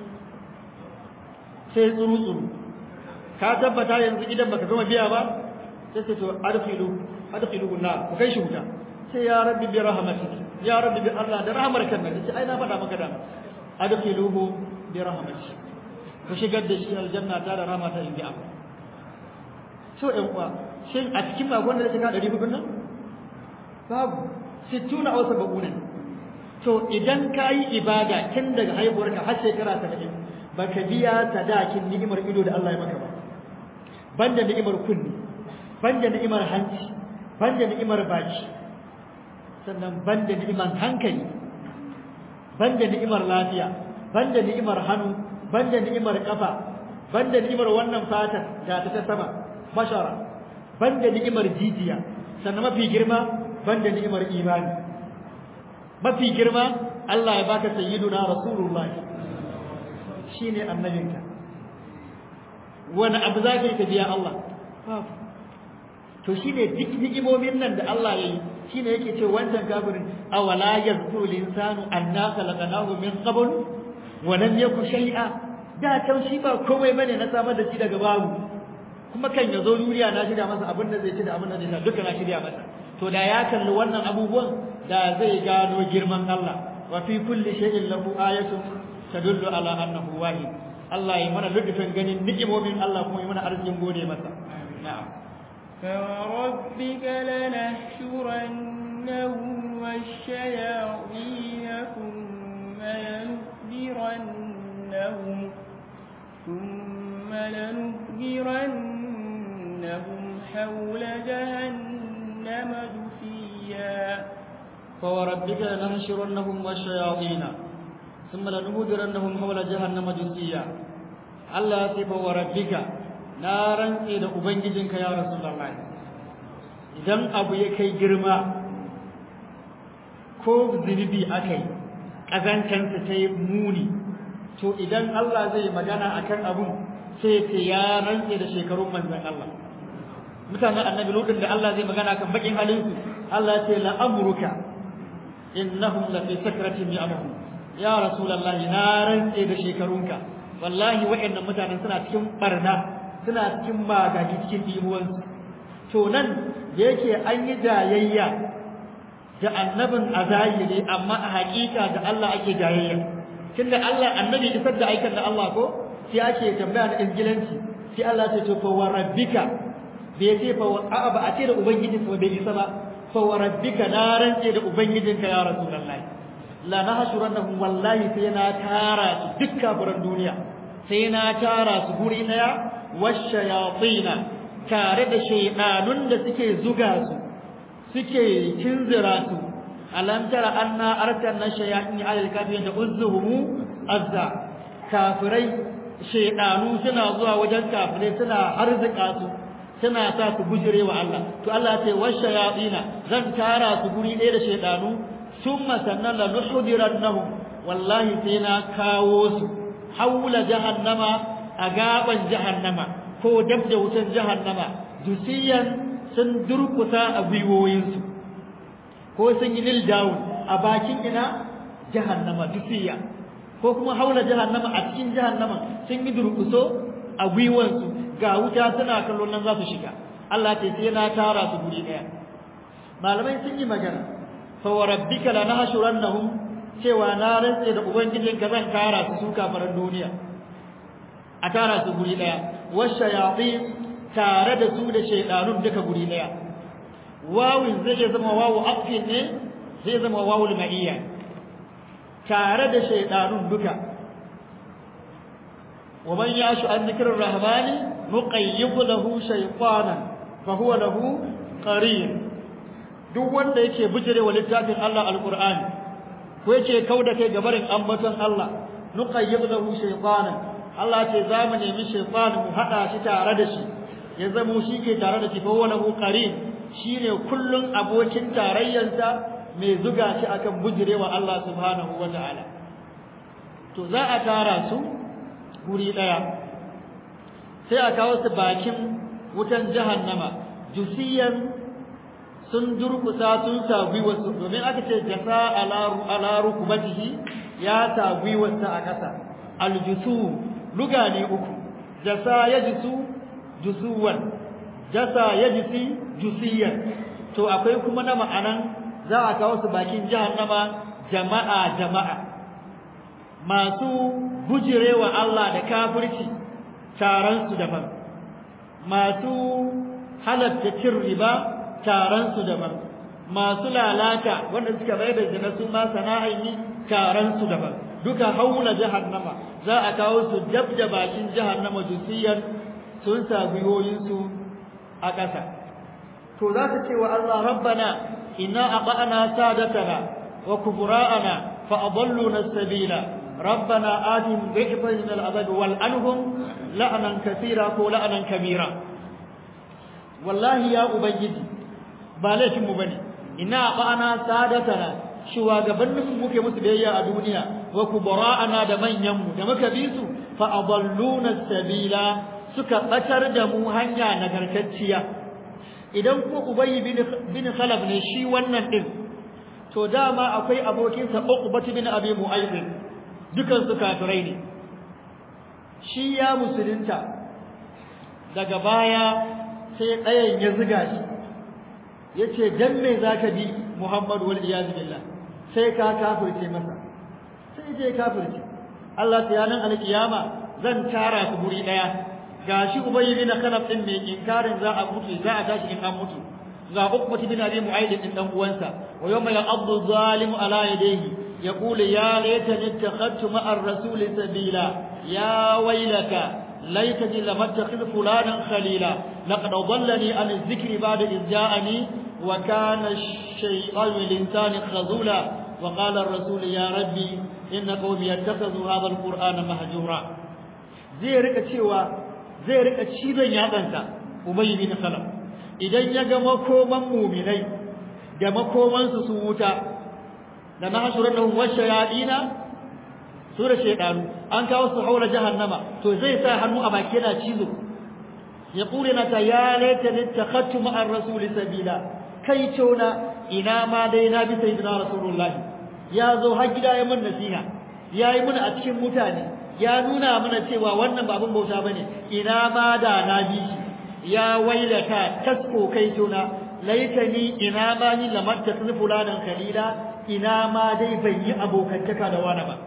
sai tsuru tsuru ka tabbata yanzu idan baka gama biya ba sai ce to adkhilu adkhilu na ku kai shi wuta sai ya rabbi bi rahmatik ya rabbi bi Allah da rahmar kan nan sai ai na faɗa maka da adkhiluhu bi rahmatik ku shigar da shi aljanna ta da rahmata in bi Allah so ɗan uwa shin a cikin magon da shiga 400 nan babu 60 aw 70 to idan ka yi ibada tun daga haihuwarka har shekara 70 baka biya sadakin ni'imar ido da Allah ya maka ba banda ni'imar kunni banda ni'imar hanci banda ni'imar baki sannan banda ni'imar hankali banda ni'imar lafiya banda ni'imar hannu banda ni'imar kafa banda ni'imar wannan fata ga ta sama bashara banda ni'imar jijiya sannan mafi girma banda ni'imar imani mafi girma Allah ya baka sayyiduna rasulullah shine annabinka wani abu zaka yi ka biya Allah to shine duk ni'imomin nan da Allah yayi shine yake ce wancan kafirin awala yazkuru linsanu anna khalaqnahu min qabl wa lam yaku shay'a da can shi ba komai bane na samar da shi daga babu kuma kan ya zo duniya na shirya masa abin da zai ci da abin da zai sha duka na shirya masa to da ya kalli wannan abubuwan da zai gano girman Allah wa fi kulli shay'in lahu ayatun tadullu ala annahu wahid Allah ya mana lutufin ganin ni'imomin Allah kuma ya mana arzikin gode masa na'am فوربك لنحشرنهم والشياطين ثم لنحضرنهم ثم لنحضرنهم حول جهنم جثيا فوربك لنحشرنهم والشياطين ثم لنهدرنهم حول جهنم جثيا الله يصف وربك نارا إلى أبنجدك يا رسول الله idan abu ya kai girma ko zunubi aka yi ƙazancansa ta yi muni to idan Allah zai magana akan abun sai ce ya rantse da shekarun manzon Allah mutanen annabi lokacin da Allah zai magana kan bakin halin su Allah ya ce la amruka innahum la fi sakratin ya'mahu ya rasulullah na rantse da shekarunka wallahi wa'annan mutanen suna cikin barna suna cikin magagi cikin dimuwansu to nan da yake an yi jayayya da annabin a zahiri amma a haƙiƙa da Allah ake jayayya tunda Allah annabi isar da aikan da Allah ko sai ake tambaya da ingilanci sai Allah ya ce fa wa rabbika bai ce fa a'a ba a ce da ubangiji ko bai isa ba fa wa rabbika na rance da ubangijinka ya rasulullahi la nahshurannahum wallahi sai na tara su duk kafiran duniya sai na tara su guri daya washayatina tare da shaydanun da suke zuga su suke kinzira su alam tara anna arsalna shayatin ala alkafirin uzzuhum azza kafirai shaydanu suna zuwa wajen kafirai suna arzika su suna sa su bujire wa Allah to Allah ce washayatina zan tara su guri ɗaya da shaydanu summa sannan la nuhdirannahum wallahi sai na kawo su haula jahannama a gaban jahannama ko dab da wutan jahannama dusiyan sun durkusa a gwiwoyinsu ko sun yi nil down a bakin ina jahannama dusiya ko kuma haula jahannama a cikin jahannama sun yi durkuso a gwiwansu ga wuta suna kallon nan za su shiga Allah ce sai na tara su guri daya malamai sun yi magana fa wa rabbika lanahshurannahum cewa na rantse da ubangijinka zan tara su su kafaran duniya a tara su guri daya washayatin tare da su da shaydanun duka guri daya wawin zai zama wawu afin ne zai zama wawu ma'iyya tare da shaydanun duka wa man yashu an dhikrir rahmani nuqayyib lahu shaytanan fa huwa lahu qarin duk wanda yake bijirewa littafin Allah alqur'ani ko yake kauda kai gabarin ambaton Allah nuqayyib lahu shaytanan Allah ce za mu nemi shaytan mu hada shi tare da shi ya zamo shi ke tare da shi fa wala hu qarin shine kullun abokin tarayyarsa mai zuga shi akan bujirewa Allah subhanahu wataala to za a tara su guri daya sai a kawo su bakin wutan jahannama jusiyan sun durkusa sun sa gwiwarsu domin aka ce jasa ala rukubatihi ya sa gwiwarsa a ƙasa aljusu luga ne uku jasa ya jisu jusuwan jasa ya jisi jusiyan to akwai kuma na ma'anan za a kawo su bakin jahannama jama'a jama'a masu bujirewa Allah da kafirci taron su daban masu halatta cin riba taron su daban masu lalata wanda suka bai da zina su ma sana'ai ne taron su daban duka haula jahannama za a kawo su dab da bakin jahannama jusiyan sun sa gwiwoyinsu a ƙasa to za su ce wa Allah rabbana inna aqana sadatana wa kubura'ana fa adalluna sabila rabbana atihim dhifan min al'adab wal anhum la'nan kathira ko la'nan kabira wallahi ya ubangiji ba laifin mu bane inna aqana sadatana shugabannin mu muke musu biyayya a duniya wa kubura'ana da manyan mu da muka bi su fa adalluna sabila suka batar da mu hanya nagartacciya idan ko ubayy bin bin khalaf ne shi wannan din to dama akwai abokin sa uqbat bin abi mu'ayyid dukan su kafirai ne shi ya musulunta daga baya sai ɗayan ya ziga shi yace dan me zaka bi muhammadu wal iyaz billah sai ka kafirce masa sai je kafirce Allah ta yanan alkiyama zan tara su guri daya gashi ubayy bin khalaf din mai inkarin za a mutu za a tashi in an mutu ga ukbati bin abi mu'ayyid din dan uwansa wa yawma ya'addu zalimu ala yadayhi yaqulu ya laitani ittakhadtu ma'ar rasul sabila ya waylaka laitani lam attakhidh fulanan khalila laqad adallani an adh-dhikri ba'da idh ja'ani wa kana ash-shaytanu lil-insani khazula wa qala ar-rasul ya rabbi inna qawmi yattakhadhu hadha al-qur'ana mahjura zai rika cewa zai rika cizon yatsansa Ubay bin Khalaf idan ya ga makoman mu'minai da makoman su su wuta da nahshurannahum washayadina su da shaydanu an kawo su haula jahannama to zai sa hannu a baki yana cizo ya kure na ta ya laita littakhattu ma'ar rasuli sabila kai tona ina ma dai na bi sayyidina rasulullahi ya zo har gida ya mun nasiha ya yi muna a cikin mutane ya nuna mana cewa wannan ba abin bauta bane ina ma da na bi shi ya wailata tasko kai tona laitani ina ma ni lamatta fulanan khalila ina ma dai ban yi abokantaka da wani ba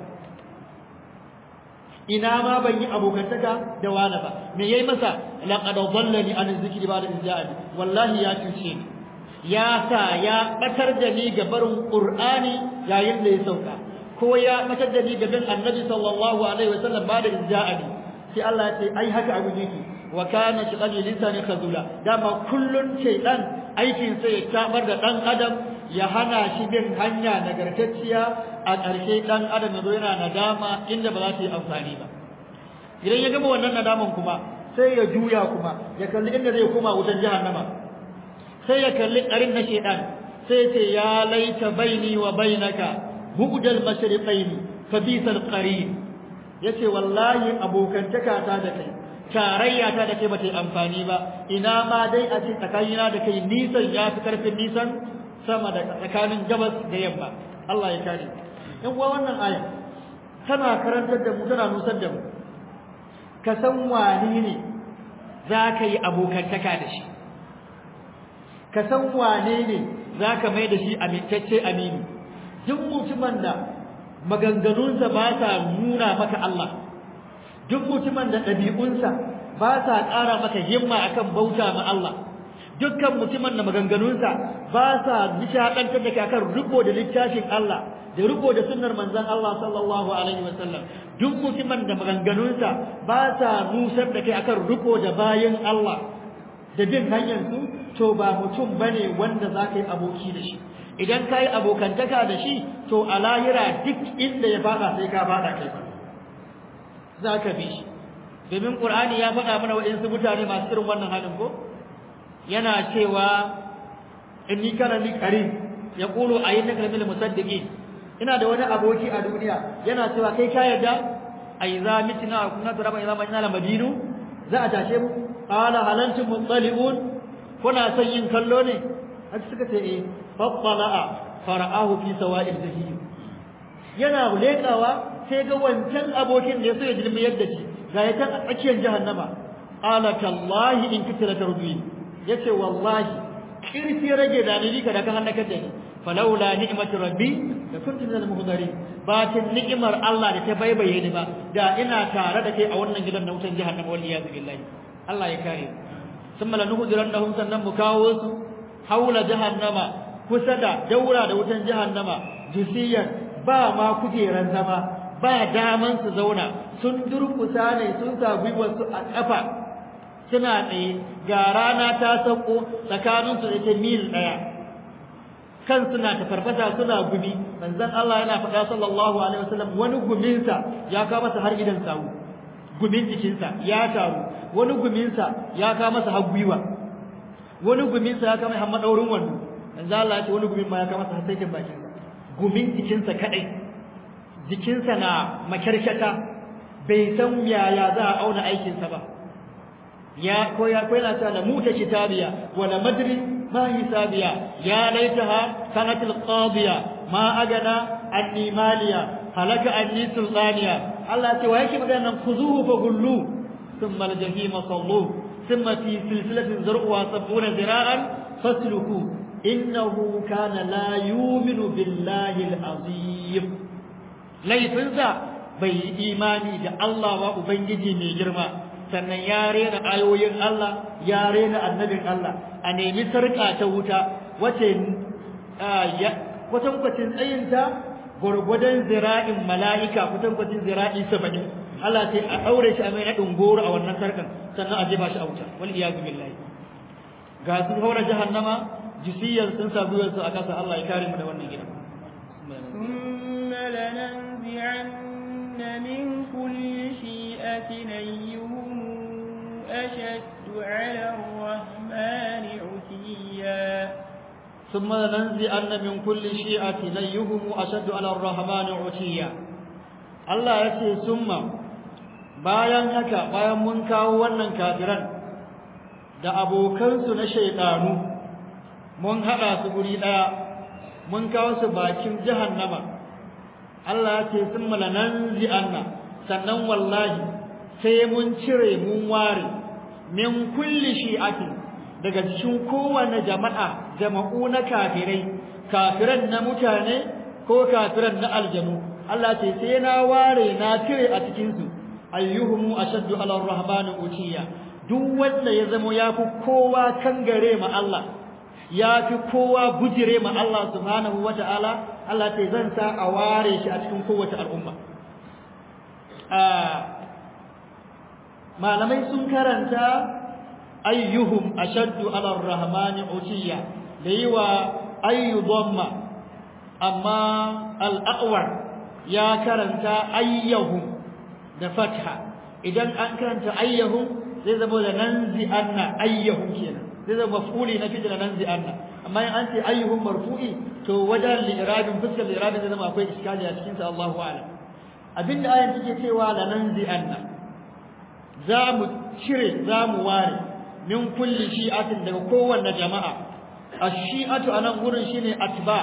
ina ma ban yi abokantaka da wani ba me yayi masa laqad dhallani an zikri ba'da izja'ani wallahi ya cuce ni ya sa ya batar da ni ga barin qur'ani yayin da ya sauka ko ya batar da ni ga bin annabi sallallahu alaihi wasallam ba'da izja'ani sai Allah ya ce ai haka abin yake wa kana shaqali lisani khazula dama kullun shaytan aikin sa ya tabar da dan adam ya hana shi bin hanya nagartacciya a ƙarshe dan adam yazo yana nadama inda ba za ta yi amfani ba idan ya gama wannan nadaman kuma sai ya juya kuma ya kalli inda zai koma wutan jahannama sai ya kalli ƙarin na shaytan sai ya ce ya laita baini wa bainaka bu'dal mashriqaini fa bisal qarin yace wallahi abokantaka ta da kai tarayya ta da kai bata yi amfani ba ina ma dai a ce tsakanina da kai nisan ya fi karfin nisan sama da tsakanin gabas da yamma Allah ya kare in kuwa wannan aya tana karantar da mu tana nusar da mu ka san wani ne za ka yi abokantaka da shi ka san wane ne za ka mai da shi amintacce amini duk mutumin da maganganunsa ba sa nuna maka Allah duk mutumin da ɗabi'unsa ba sa ƙara maka himma akan bauta ma Allah dukkan mutumin da maganganunsa ba sa nishaɗantar da akan riko da littafin Allah da riko da sunnar manzon Allah sallallahu alaihi wasallam duk mutumin da maganganunsa ba sa nusar da kai akan riko da bayan Allah da bin hanyar su to ba mutum bane wanda za ka yi aboki da shi idan ka yi abokantaka da shi to a lahira duk inda ya faɗa sai ka faɗa kai ba za ka bi shi domin ƙur'ani ya faɗa mana waɗansu mutane masu irin wannan halin ko yana cewa inni kana li qarin yaqulu ayyaka min musaddiqin ina da wani aboki a duniya yana cewa kai ka yarda ai za mitina kunna turaba idza majna la madinu za a tashe mu qala halantum muttali'un kuna son yin kallo ne haka suka ce eh fattala'a fara'ahu fi sawa'il jahim yana lekawa sai ga wancan abokin da ya so ya jirmi yadda shi ga ya can a tsakiyar jahannama qala tallahi in kitira tarbi yace wallahi kirfi rage da ni ka da ka hannaka da ni falawla ni'matu rabbi da kuntu minal muhdarin ba ta ni'imar Allah da ta baibaye ni ba da ina tare da kai a wannan gidan na wutan jahannama wal iyad billahi Allah ya kare thumma lanuhdirannahum sannan mu kawo su haula jahannama kusa da daura da wutan jahannama jusiyan ba ma kujeran zama ba daman su zauna sun durkusa ne sun sa gwiwarsu a ƙafa suna tsaye ga rana ta sauko tsakaninsu da ta mil ɗaya kan suna ta farfasa suna gumi manzon Allah yana faɗa sallallahu alaihi wasallam wani guminsa ya kawo masa har idan sawu gumin jikinsa ya taru wani guminsa ya kawo masa har gwiwa wani guminsa ya kawo masa har madaurin wando manzon Allah ya ce wani gumin ma ya kawo masa har saitin bakinsa gumin jikinsa kadai jikinsa na makarkata bai san yaya za a auna aikinsa ba ya ko ya ko yana ta muta kitabiya wala madri ma hisabiya ya laitaha kanat alqadiya ma agana anni maliya halaka anni sultaniya Allah ce wa yake magana nan khuzuhu fa gullu thumma aljahima sallu thumma fi silsilatin zar'uha sabuna zira'an fasluku innahu kana la yu'minu billahi alazim laifinsa bai yi imani da Allah ba Ubangiji mai girma sannan ya rena ayoyin Allah ya rena annabin Allah a nemi sarƙa ta wuta wace kwatankwacin tsayinta gwargwadon zira'in mala'ika kwatankwacin zira'i saba'in Allah sai a ɗaure shi a mai naɗin goro a wannan sarƙan sannan a jefa shi a wuta wal iyazu billahi ga sun haura jahannama jisiyar sun sa gwiwarsu a kasa Allah ya kare mu da wannan gidan ثم لننزعن من كل شيئة أيهم أشد على الرحمن عتيا ثم لننزعن من كل شيئة أيهم أشد على الرحمن عتيا Allah ya ce summa bayan haka bayan mun kawo wannan kafiran da abokansu na shaidanu mun haɗa su guri ɗaya mun kawo su bakin jahannama Allah ya ce sun malanan zi'anna sannan wallahi sai mun cire mun ware min kulli shi'atin daga cikin kowane jama'a jama'u na kafirai kafiran na mutane ko kafiran na aljanu Allah ce sai na ware na cire a cikin su ayyuhum ashaddu ala rahmani utiya duk wanda ya zamo yafi kowa kangare ma Allah yafi kowa bujire ma Allah subhanahu wataala Allah ce zan sa a ware shi a cikin kowace al'umma malamai sun karanta ayyuhum ashaddu ala rahmani utiya da yiwa ayyu dhamma amma al-aqwar ya karanta ayyahum da fatha idan an karanta ayyahum zai zama da nanzi anna ayyahum kenan zai zama maf'uli na fi'il nanzi anna amma in an ce ayyuhum marfu'i to wajen li'irabin fuskar li'irabin zai zama akwai iskali a cikin sa Allahu a'lam abinda ayan take cewa la nanzi anna za mu cire za mu ware min kulli shi'atin daga kowanne jama'a ash-shi'atu anan gurin shine atba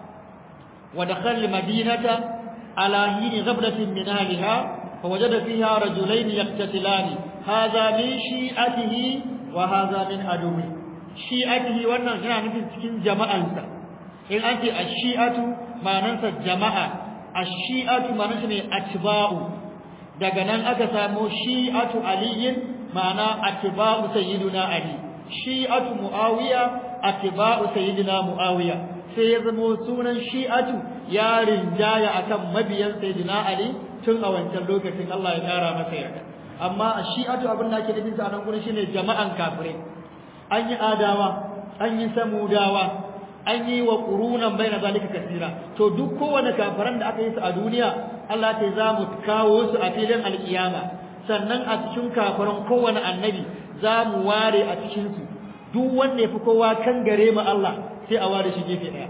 wa dakhal madinata ala hini ghablatin min ahliha fa wajada fiha rajulayn yaqtatilani hadha min shi'atihi wa hadha min aduwi shi'atihi wannan yana nufin cikin jama'ansa in an ce ash-shi'atu ma'anarsa jama'a ash-shi'atu ma'anarsa ne atba'u daga nan aka samu shi'atu aliyin ma'ana atba'u sayyiduna ali shi'atu muawiya atba'u sayyidina muawiya sai ya zama sunan shi'atu ya rinjaya akan mabiyan sayyidina ali tun a wancan lokacin Allah ya kara masa yarda amma shi'atu abin da ake nufin sa nan gurin shine jama'an kafirai an yi adawa an yi samudawa an yi wa qurunan baina zalika kasira to duk kowane kafiran da aka yi su a duniya Allah ta za mu kawo su a filin alkiyama sannan a cikin kafiran kowane annabi za mu ware a cikin su duk wanda ya fi kowa kan gare mu Allah sai a ware shi gefe daya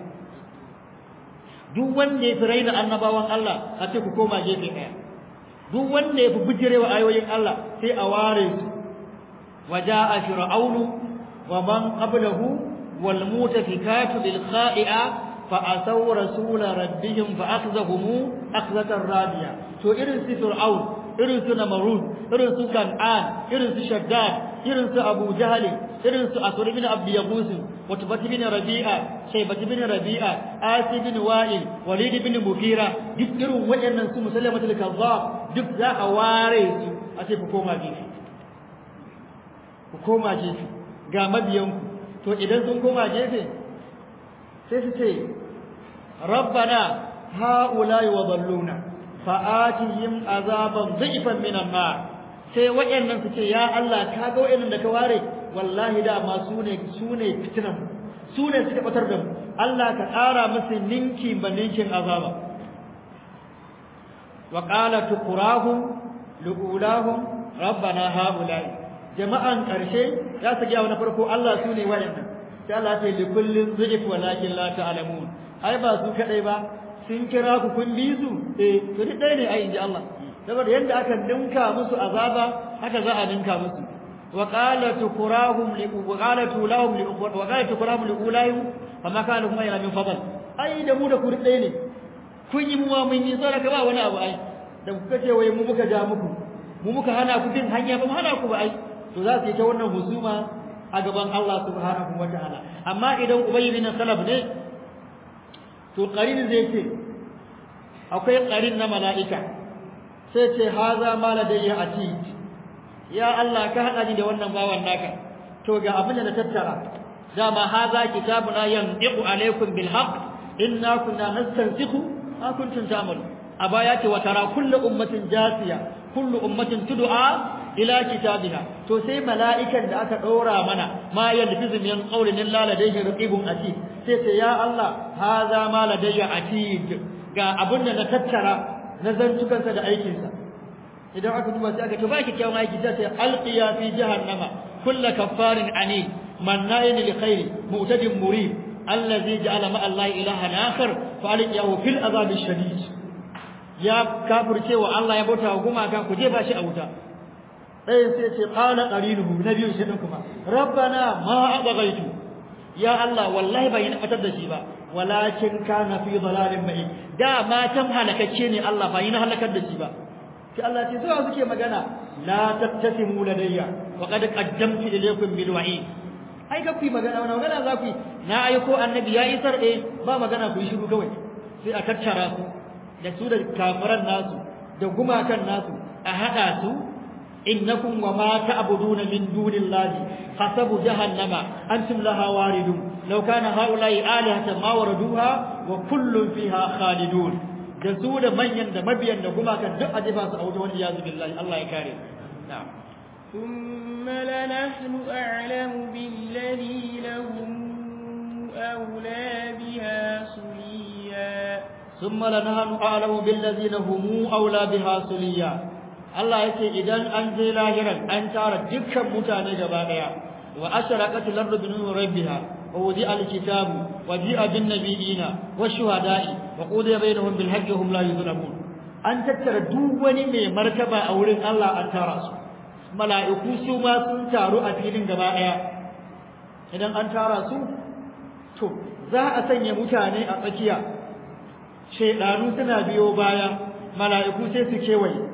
duk wanda ya fi raina annabawan Allah a ce ku koma gefe daya duk wanda ya fi bijirewa ayoyin Allah sai a ware su waja'a fir'aunu wa man qablahu wal mutafikatu bil kha'i'a fa asaw rasul rabbihim fa akhzahum akhzatan radiya to irin su fir'aun irin su namrud irin su kan'an irin su shaddad irin su abu jahl irin su asur bin abd yaqus وتبت بن ربيعة شيبة بن ربيعة آسي بن وائل وليد بن مغيرة duk irin waɗannan su musallamatul kazzab duk za a ware su a ce ku koma gefe ku koma gefe ga mabiyanku to idan sun koma gefe sai su ce rabbana haula'i wa dalluna fa'atihim azaban dhifan minan nar sai waɗannan su ce ya Allah ka ga waɗannan da ka ware wallahi dama su ne su ne fitinan su ne suka batar da mu Allah ka ƙara musu ninki ba ninkin azaba wa qala tuqrahum liulahum rabbana haula'i jama'an karshe za su ga na farko Allah su ne wayannan sai Allah ya ce li kullin zujif walakin la ta'lamun ai ba su kadai ba sun kira ku kun bi su eh to duk dai ne ai inji Allah saboda yanda aka ninka musu azaba haka za a ninka musu وقال تكراهم وقالت لهم وقالت تكراهم لأولاهم فما كان لهم أين من فضل أي da mu da ku ɗaya ne kun yi muwa mun yi tsara ka ba wani abu ai da kuka ce wai mu muka ja muku mu muka hana ku bin hanya ba mu hana ku ba ai to za su yi ta wannan husuma a gaban Allah subhanahu wa ta'ala amma idan ubayy bin salaf ne to qarin zai ce akwai qarin na mala'ika sai ce haza ma ladayya atid ya Allah ka hada ni da wannan bawan naka to ga abin da na tattara dama haza kitabuna yandiqu alaykum bil haqq inna kunna nastansikhu ma kuntum ta'malu a baya ce wa tara kullu ummatin jasiya kullu ummatin tud'a ila kitabiha to sai mala'ikan da aka ɗora mana ma yalfizu min qawlin illa ladayhi raqibun atid sai ce ya Allah haza ma ladayya atid ga abin da na tattara na zantukansa da aikinsa idan aka duba sai aka to ba kyakkyawan aiki sai sai alqiya fi jahannama kullu kaffarin anid manna'in li khair mu'tadin murib allazi ja'ala ma allahi ilahan akhar fa alqiyahu fil azab shadid ya kafirce wa Allah ya bauta wa gumaka ku jefa shi a wuta ɗayan sai ce qala qarinuhu na biyu shi din kuma rabbana ma abghaytu ya Allah wallahi bai na fatar da shi ba walakin kana fi dalalin mai da matan halakacce ne Allah bai na halakar da shi ba sai Allah ce zuwa suke magana la tattasimu ladayya wa qad qaddamtu ilaykum bil wa'id ai ka ku magana wannan magana za ku na aiko annabi ya isar eh ba magana ku yi shiru kawai sai a tattara su da su da kafiran nasu da gumakan nasu a hada su innakum wa ma ta'buduna min dunillahi hasabu jahannama antum laha waridun law kana haula'i alihatan ma waraduha wa kullun fiha khalidun da su da manyan da mabiyan da gumakan duk a jefa su a wajen wani yazu billahi Allah ya kare na'am ثم لنحن أعلم بالذين هم أولى بها صليا ثم لنحن أعلم بالذين هم أولى بها صليا Allah yake idan an je lahiran an tara dukkan mutane gaba daya wa asharaqat al-ardu bi nuri rabbiha wa wudi al-kitabu wa ji'a bin nabiyina wa shuhada'i wa qudiya bainahum bil haqqi hum la yuzlamun an tattara duk wani mai martaba a wurin Allah an tara su mala'iku su ma sun taru a filin gaba daya idan an tara su to za a sanya mutane a tsakiya shaidanu suna biyo baya mala'iku sai su kewaye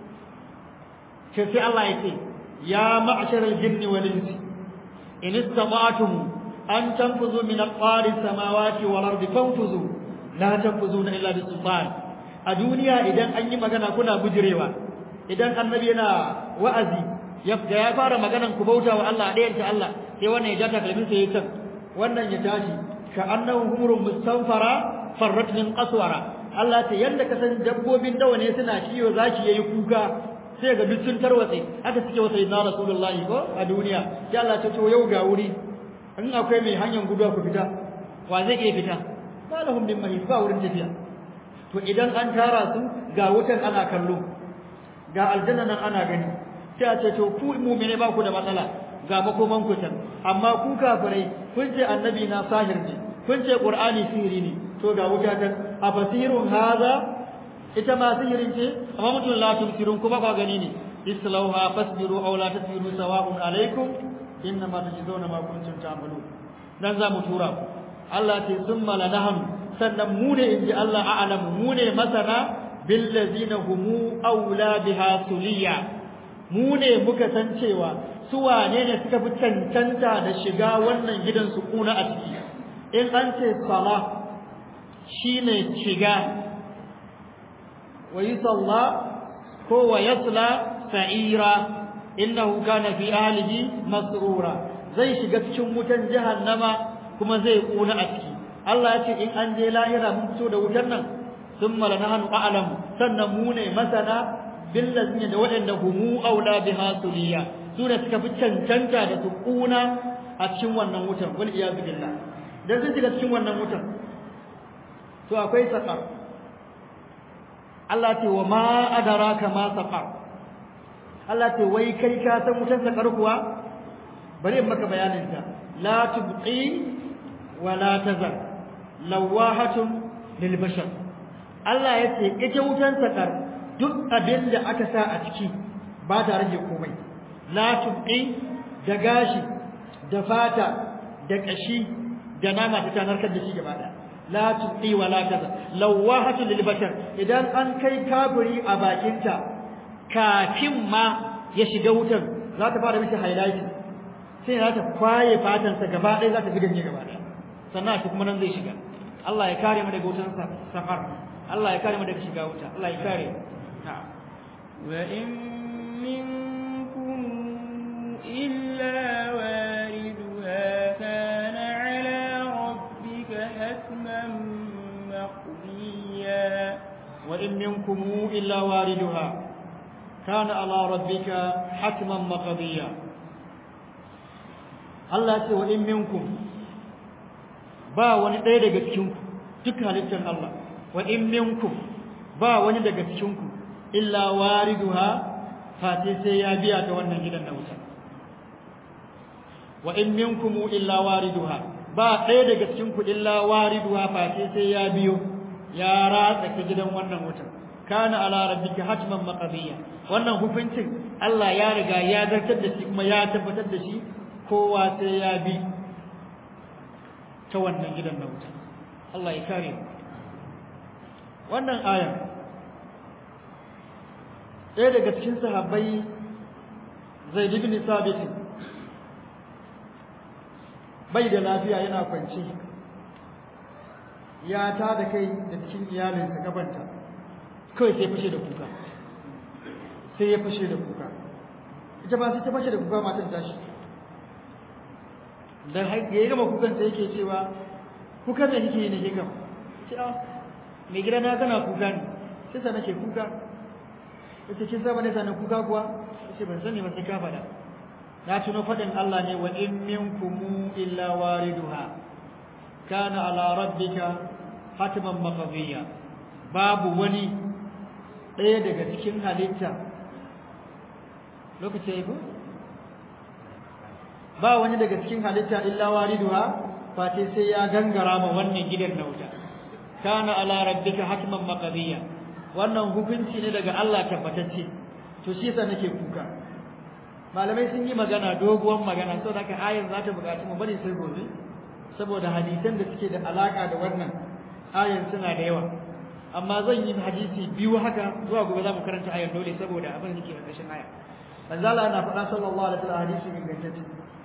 sai sai Allah ya ce ya ma'sharal jinni wal insi in istata'tum an tanfuzu min aqari samawati wal ardi fanfuzu la tanfuzuna illa bi sultan a duniya idan an yi magana kuna bujirewa idan annabi yana wa'azi ya ya fara maganan ku bauta wa Allah ɗayan ta Allah sai wannan ya jata kalmin sai ya can wannan ya tashi ka annahu humurun mustanfara farrat min qaswara Allah ta yanda ka san dabbobin dawa ne suna kiyo zaki yayi kuka sai ga duk sun tarwatse haka suke wa sayyidina rasulullahi ko a duniya sai Allah ta to yau ga wuri in akwai mai hanyar guduwa ku fita wa zai iya fita ba lahum min mahis ba wurin tafiya to idan an tara su ga wutan ana kallo ga aljanna nan ana gani sai a ce to ku mu'mine ba ku da matsala ga makoman ku can amma ku kafirai kun ce annabi na sahir ne kun ce qur'ani sihiri ne to ga wuta tan afasirun haza ita ma sihirin ce amma mutum la tumsirun kuma ba gani ne islauha fasbiru aw la tasbiru sawa'un alaikum innama tujzauna ma kuntum ta'malun dan za mu tura ku Allah ce summa lanahum sannan mu ne inji Allah a'lamu mu ne masana bil ladzina humu aula biha suliya mu ne muka san cewa su wane ne suka fi cancanta da shiga wannan gidan su kuna a ciki in an ce sala shine shiga wa yusalla ko wa yasla sa'ira innahu kana fi ahlihi masrura zai shiga cikin wutan jahannama kuma zai kuna a ciki Allah ya ce in an je lahira mun fito da wutan nan thumma lanahnu a'lamu sannan mu ne masana billazina da waɗanda humu aula biha suliya su ne suka fi cancanta da su kuna a cikin wannan wutan wal iyazu billah dan sun shiga cikin wannan wutan to akwai saqar Allah ce wa ma adraka ma saqar Allah ce wai kai ka san wutan saqar kuwa bari in maka bayanin ta la tubqi wa la tazar lawahatun lil bashar Allah ya ce ita wutan saqar duk abin da aka sa a ciki ba ta rage komai la tubqi da gashi da fata da kashi da nama ta tanarkar da shi gaba da la tubqi wa la kaza lawahatu lil bashar idan an kai kafiri a bakinta kafin ma ya shiga wutar za ta fara mishi highlight sai za ta kwaye fatansa gaba ɗaya za ta fi ganye gaba ɗaya sannan shi kuma nan zai shiga Allah ya kare mu daga wutar safar Allah ya kare mu daga shiga wuta Allah ya kare mu وإن منكم إلا واردها كان على ربك حتما مقضيا وإن منكم إلا واردها كان على ربك حتما مقضيا Allah ce wa in minkum ba wani ɗaya daga cikinku duk halittar Allah wa in minkum ba wani daga cikinku illa wariduha fati sai ya biya ta wannan gidan na wuta wa in minkum illa wariduha ba ɗaya daga cikin ku illa wariduha fati sai ya biyo ya ratsa ta gidan wannan wuta kana ala rabbika hatman maqdiya wannan hukuncin Allah ya riga ya zartar da shi kuma ya tabbatar da shi kowa sai ya bi ta wannan gidan na wuta Allah ya kare wannan aya ɗaya daga cikin sahabbai Zaid ibn Sabit bai da lafiya yana kwance ya ta da kai da cikin iyalinsa gabanta kawai sai fashe da kuka sai ya fashe da kuka ita ba sai ta fashe da kuka matan tashi da ya gama kukan sai yake cewa kuka da kike ne kika ce a mai gida na kana kuka ne sai sa nake kuka yace kin saba ne sanan kuka kuwa yace ban sani ba sai ka faɗa na tuno faɗin Allah ne wa in minkum illa wariduha kana ala rabbika hatman maqdiya babu wani ɗaya daga cikin halitta lokaci ya ko ba wani daga cikin halitta illa wariduha face sai ya gangara ma wannan gidan na wuta kana ala rabbika hatman maqdiya wannan hukunci ne daga Allah tabbatacce to shi yasa nake kuka malamai sun yi magana doguwar magana saboda haka ayar za ta buƙaci mu bari sai gobe saboda hadisan da suke da alaka da wannan ayar suna da yawa amma zan yi hadisi biyu haka zuwa gobe za mu karanta ayar dole saboda abin da ke ƙarƙashin aya manzo Allah na faɗa sallallahu alaihi wasallam hadisi ingantacce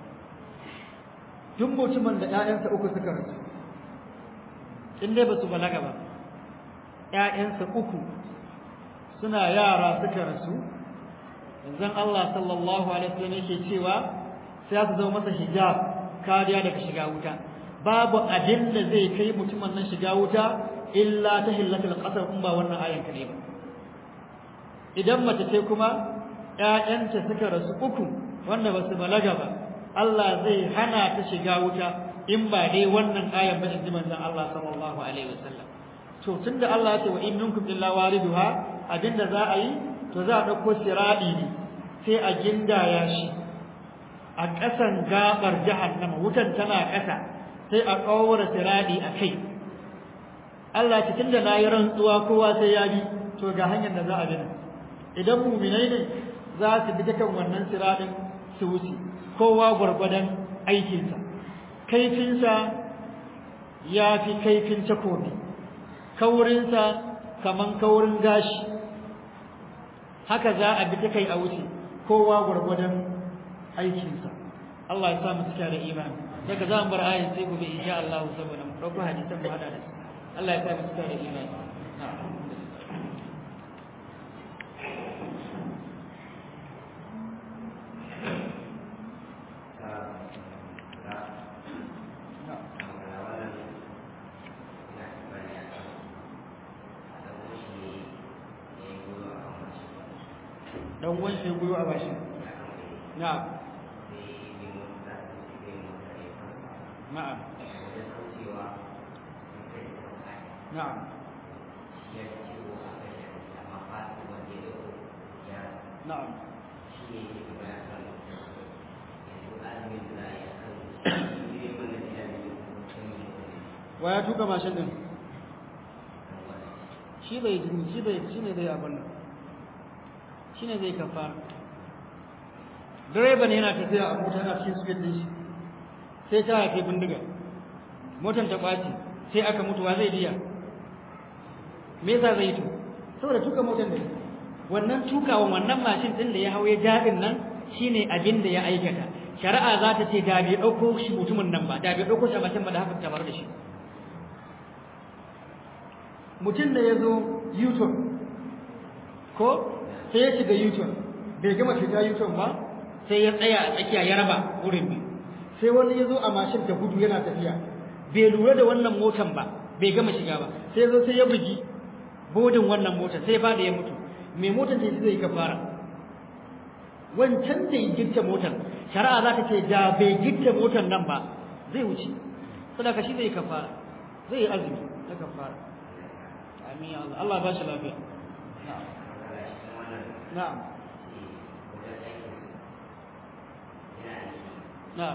duk mutumin da ƴaƴansa uku suka rasu in dai ba su balaga ba ƴaƴansa uku suna yara suka rasu manzon Allah sallallahu alaihi wasallam yake cewa sai su zama masa hijab kariya daga shiga wuta babu abin da zai kai mutumin nan shiga wuta illa ta hillatul qasar in ba wannan ayan kare ba idan mace ce kuma ƴaƴanta suka rasu uku wanda ba su balaga ba Allah zai hana ta shiga wuta in ba dai wannan ayan ba in ji manzon Allah sallallahu alaihi wasallam to tunda Allah ya ce wa in minkum illa wariduha abinda za a yi to za a dauko siradi ne sai a gindaya shi a ƙasan gabar jahannama wutan tana ƙasa sai a kawara siradi a kai Allah ce tunda nayi rantsuwa kowa sai ya bi to ga hanyar da za a bi idan mu'minai ne za su bi ta kan wannan siradin su wuce kowa gwargwadon aikinsa kaifinsa ya fi kaifin takobi kaurinsa kaman kaurin gashi haka za a bi ta kai a wuce kowa gwargwadon aikinsa Allah ya sa mu cika da imani daga za mu bar ayin sai gobe insha Allah saboda mu dauko hadisan mu hada da su Allah ya sa mu cika da imani dan uwan shi guyo a bashi na'am na'am na'am na'am wa ya tuka mashin din shi bai shi bai shi ne zai abin nan shi ne zai kafara direban yana tafiya a mota na cikin suke din shi sai ta haife bindiga motar ta ɓaci sai aka mutu wa zai biya me yasa zai to saboda tuka motar ne wannan tukawan wannan mashin din da ya hau ya jabin nan shine abin da ya aikata shari'a za ta ce da bai ɗauko shi mutumin nan ba da bai ɗauko shi a mashin ba da haka ta bar da shi mutum da ya zo yuton ko sai ya shiga yuton bai gama shiga yuton ba sai ya tsaya a tsakiya ya raba wurin biyu sai wani ya zo a mashin da gudu yana tafiya bai lura da wannan motan ba bai gama shiga ba sai zo sai ya bugi bodin wannan motar sai ba da ya mutu mai motar da zai kafara wancan da ya gitta motar shari'a za ta ce da bai gitta motar nan ba zai wuce sadaka shi zai kafara zai yi azumi ta kafara amin Allah Allah ba shi lafiya na'am na'am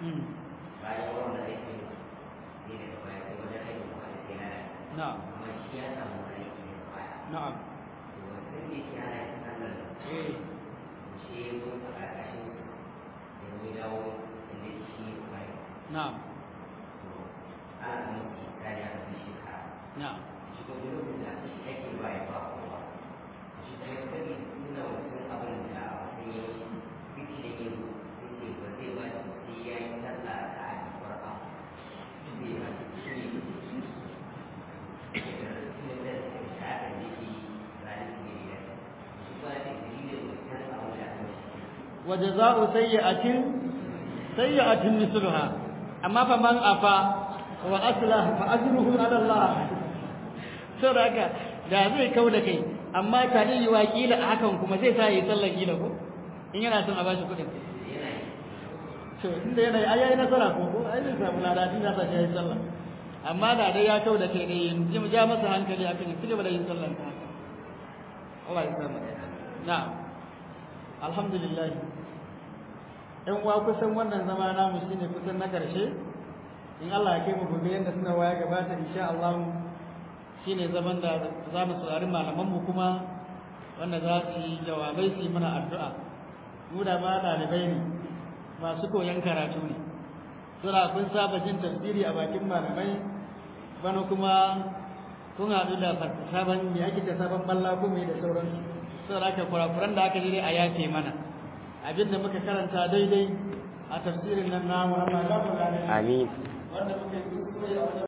bayan wannan aikin ne daga baya sai wajen aikin kuma da sai na na'am amma shi ya samu aiki ne baya na'am to wasu da ke ana yin sallar eh shi ya zo a ƙarƙashin da ya dawo inda shi baya na'am to ana minti kare a kan shekara na'am shi ko duk lokacin da shi ake baya ba kowa shi kuma ya sani nuna wasu abin da wasu ya yi biki da yin sai ce ba zai ba shi sai ya yi sallah a kan farko zai ba shi shi ne wa jazaa'u sayyi'atin sayyi'atin misluha amma fa man afa wa aslah fa ajruhu ala Allah saboda haka da zai kauda kai amma ta yi wakila a hakan kuma zai sa yi sallar gila ko in yana son a bashi kuɗin to inda yana ai yayi nasara ko ko ai zai samu lada din zai yi sallah amma da dai ya kauda kai ne ji mu ja masa hankali akan ya cigaba da yin sallar ta haka Allah ya samu na'am alhamdulillah ɗan uwa kusan wannan zama namu shine kusan na ƙarshe in Allah ya kai mu gobe yanda suna waya gabata insha Allah shine zaman da za mu saurari malaman mu kuma wanda za su yi jawabai su yi mana addu'a mu da ma ɗalibai ne masu koyon karatu ne sura kun saba jin tafsiri a bakin malamai bana kuma kun haɗu da sabon me ake da sabon balla ko me da sauransu saboda haka kurakuran da aka ji dai a yafe mana abin da muka karanta daidai a tafsirin nan namu Allah ya gafarta Amin. wanda muka yi kuskure a wajen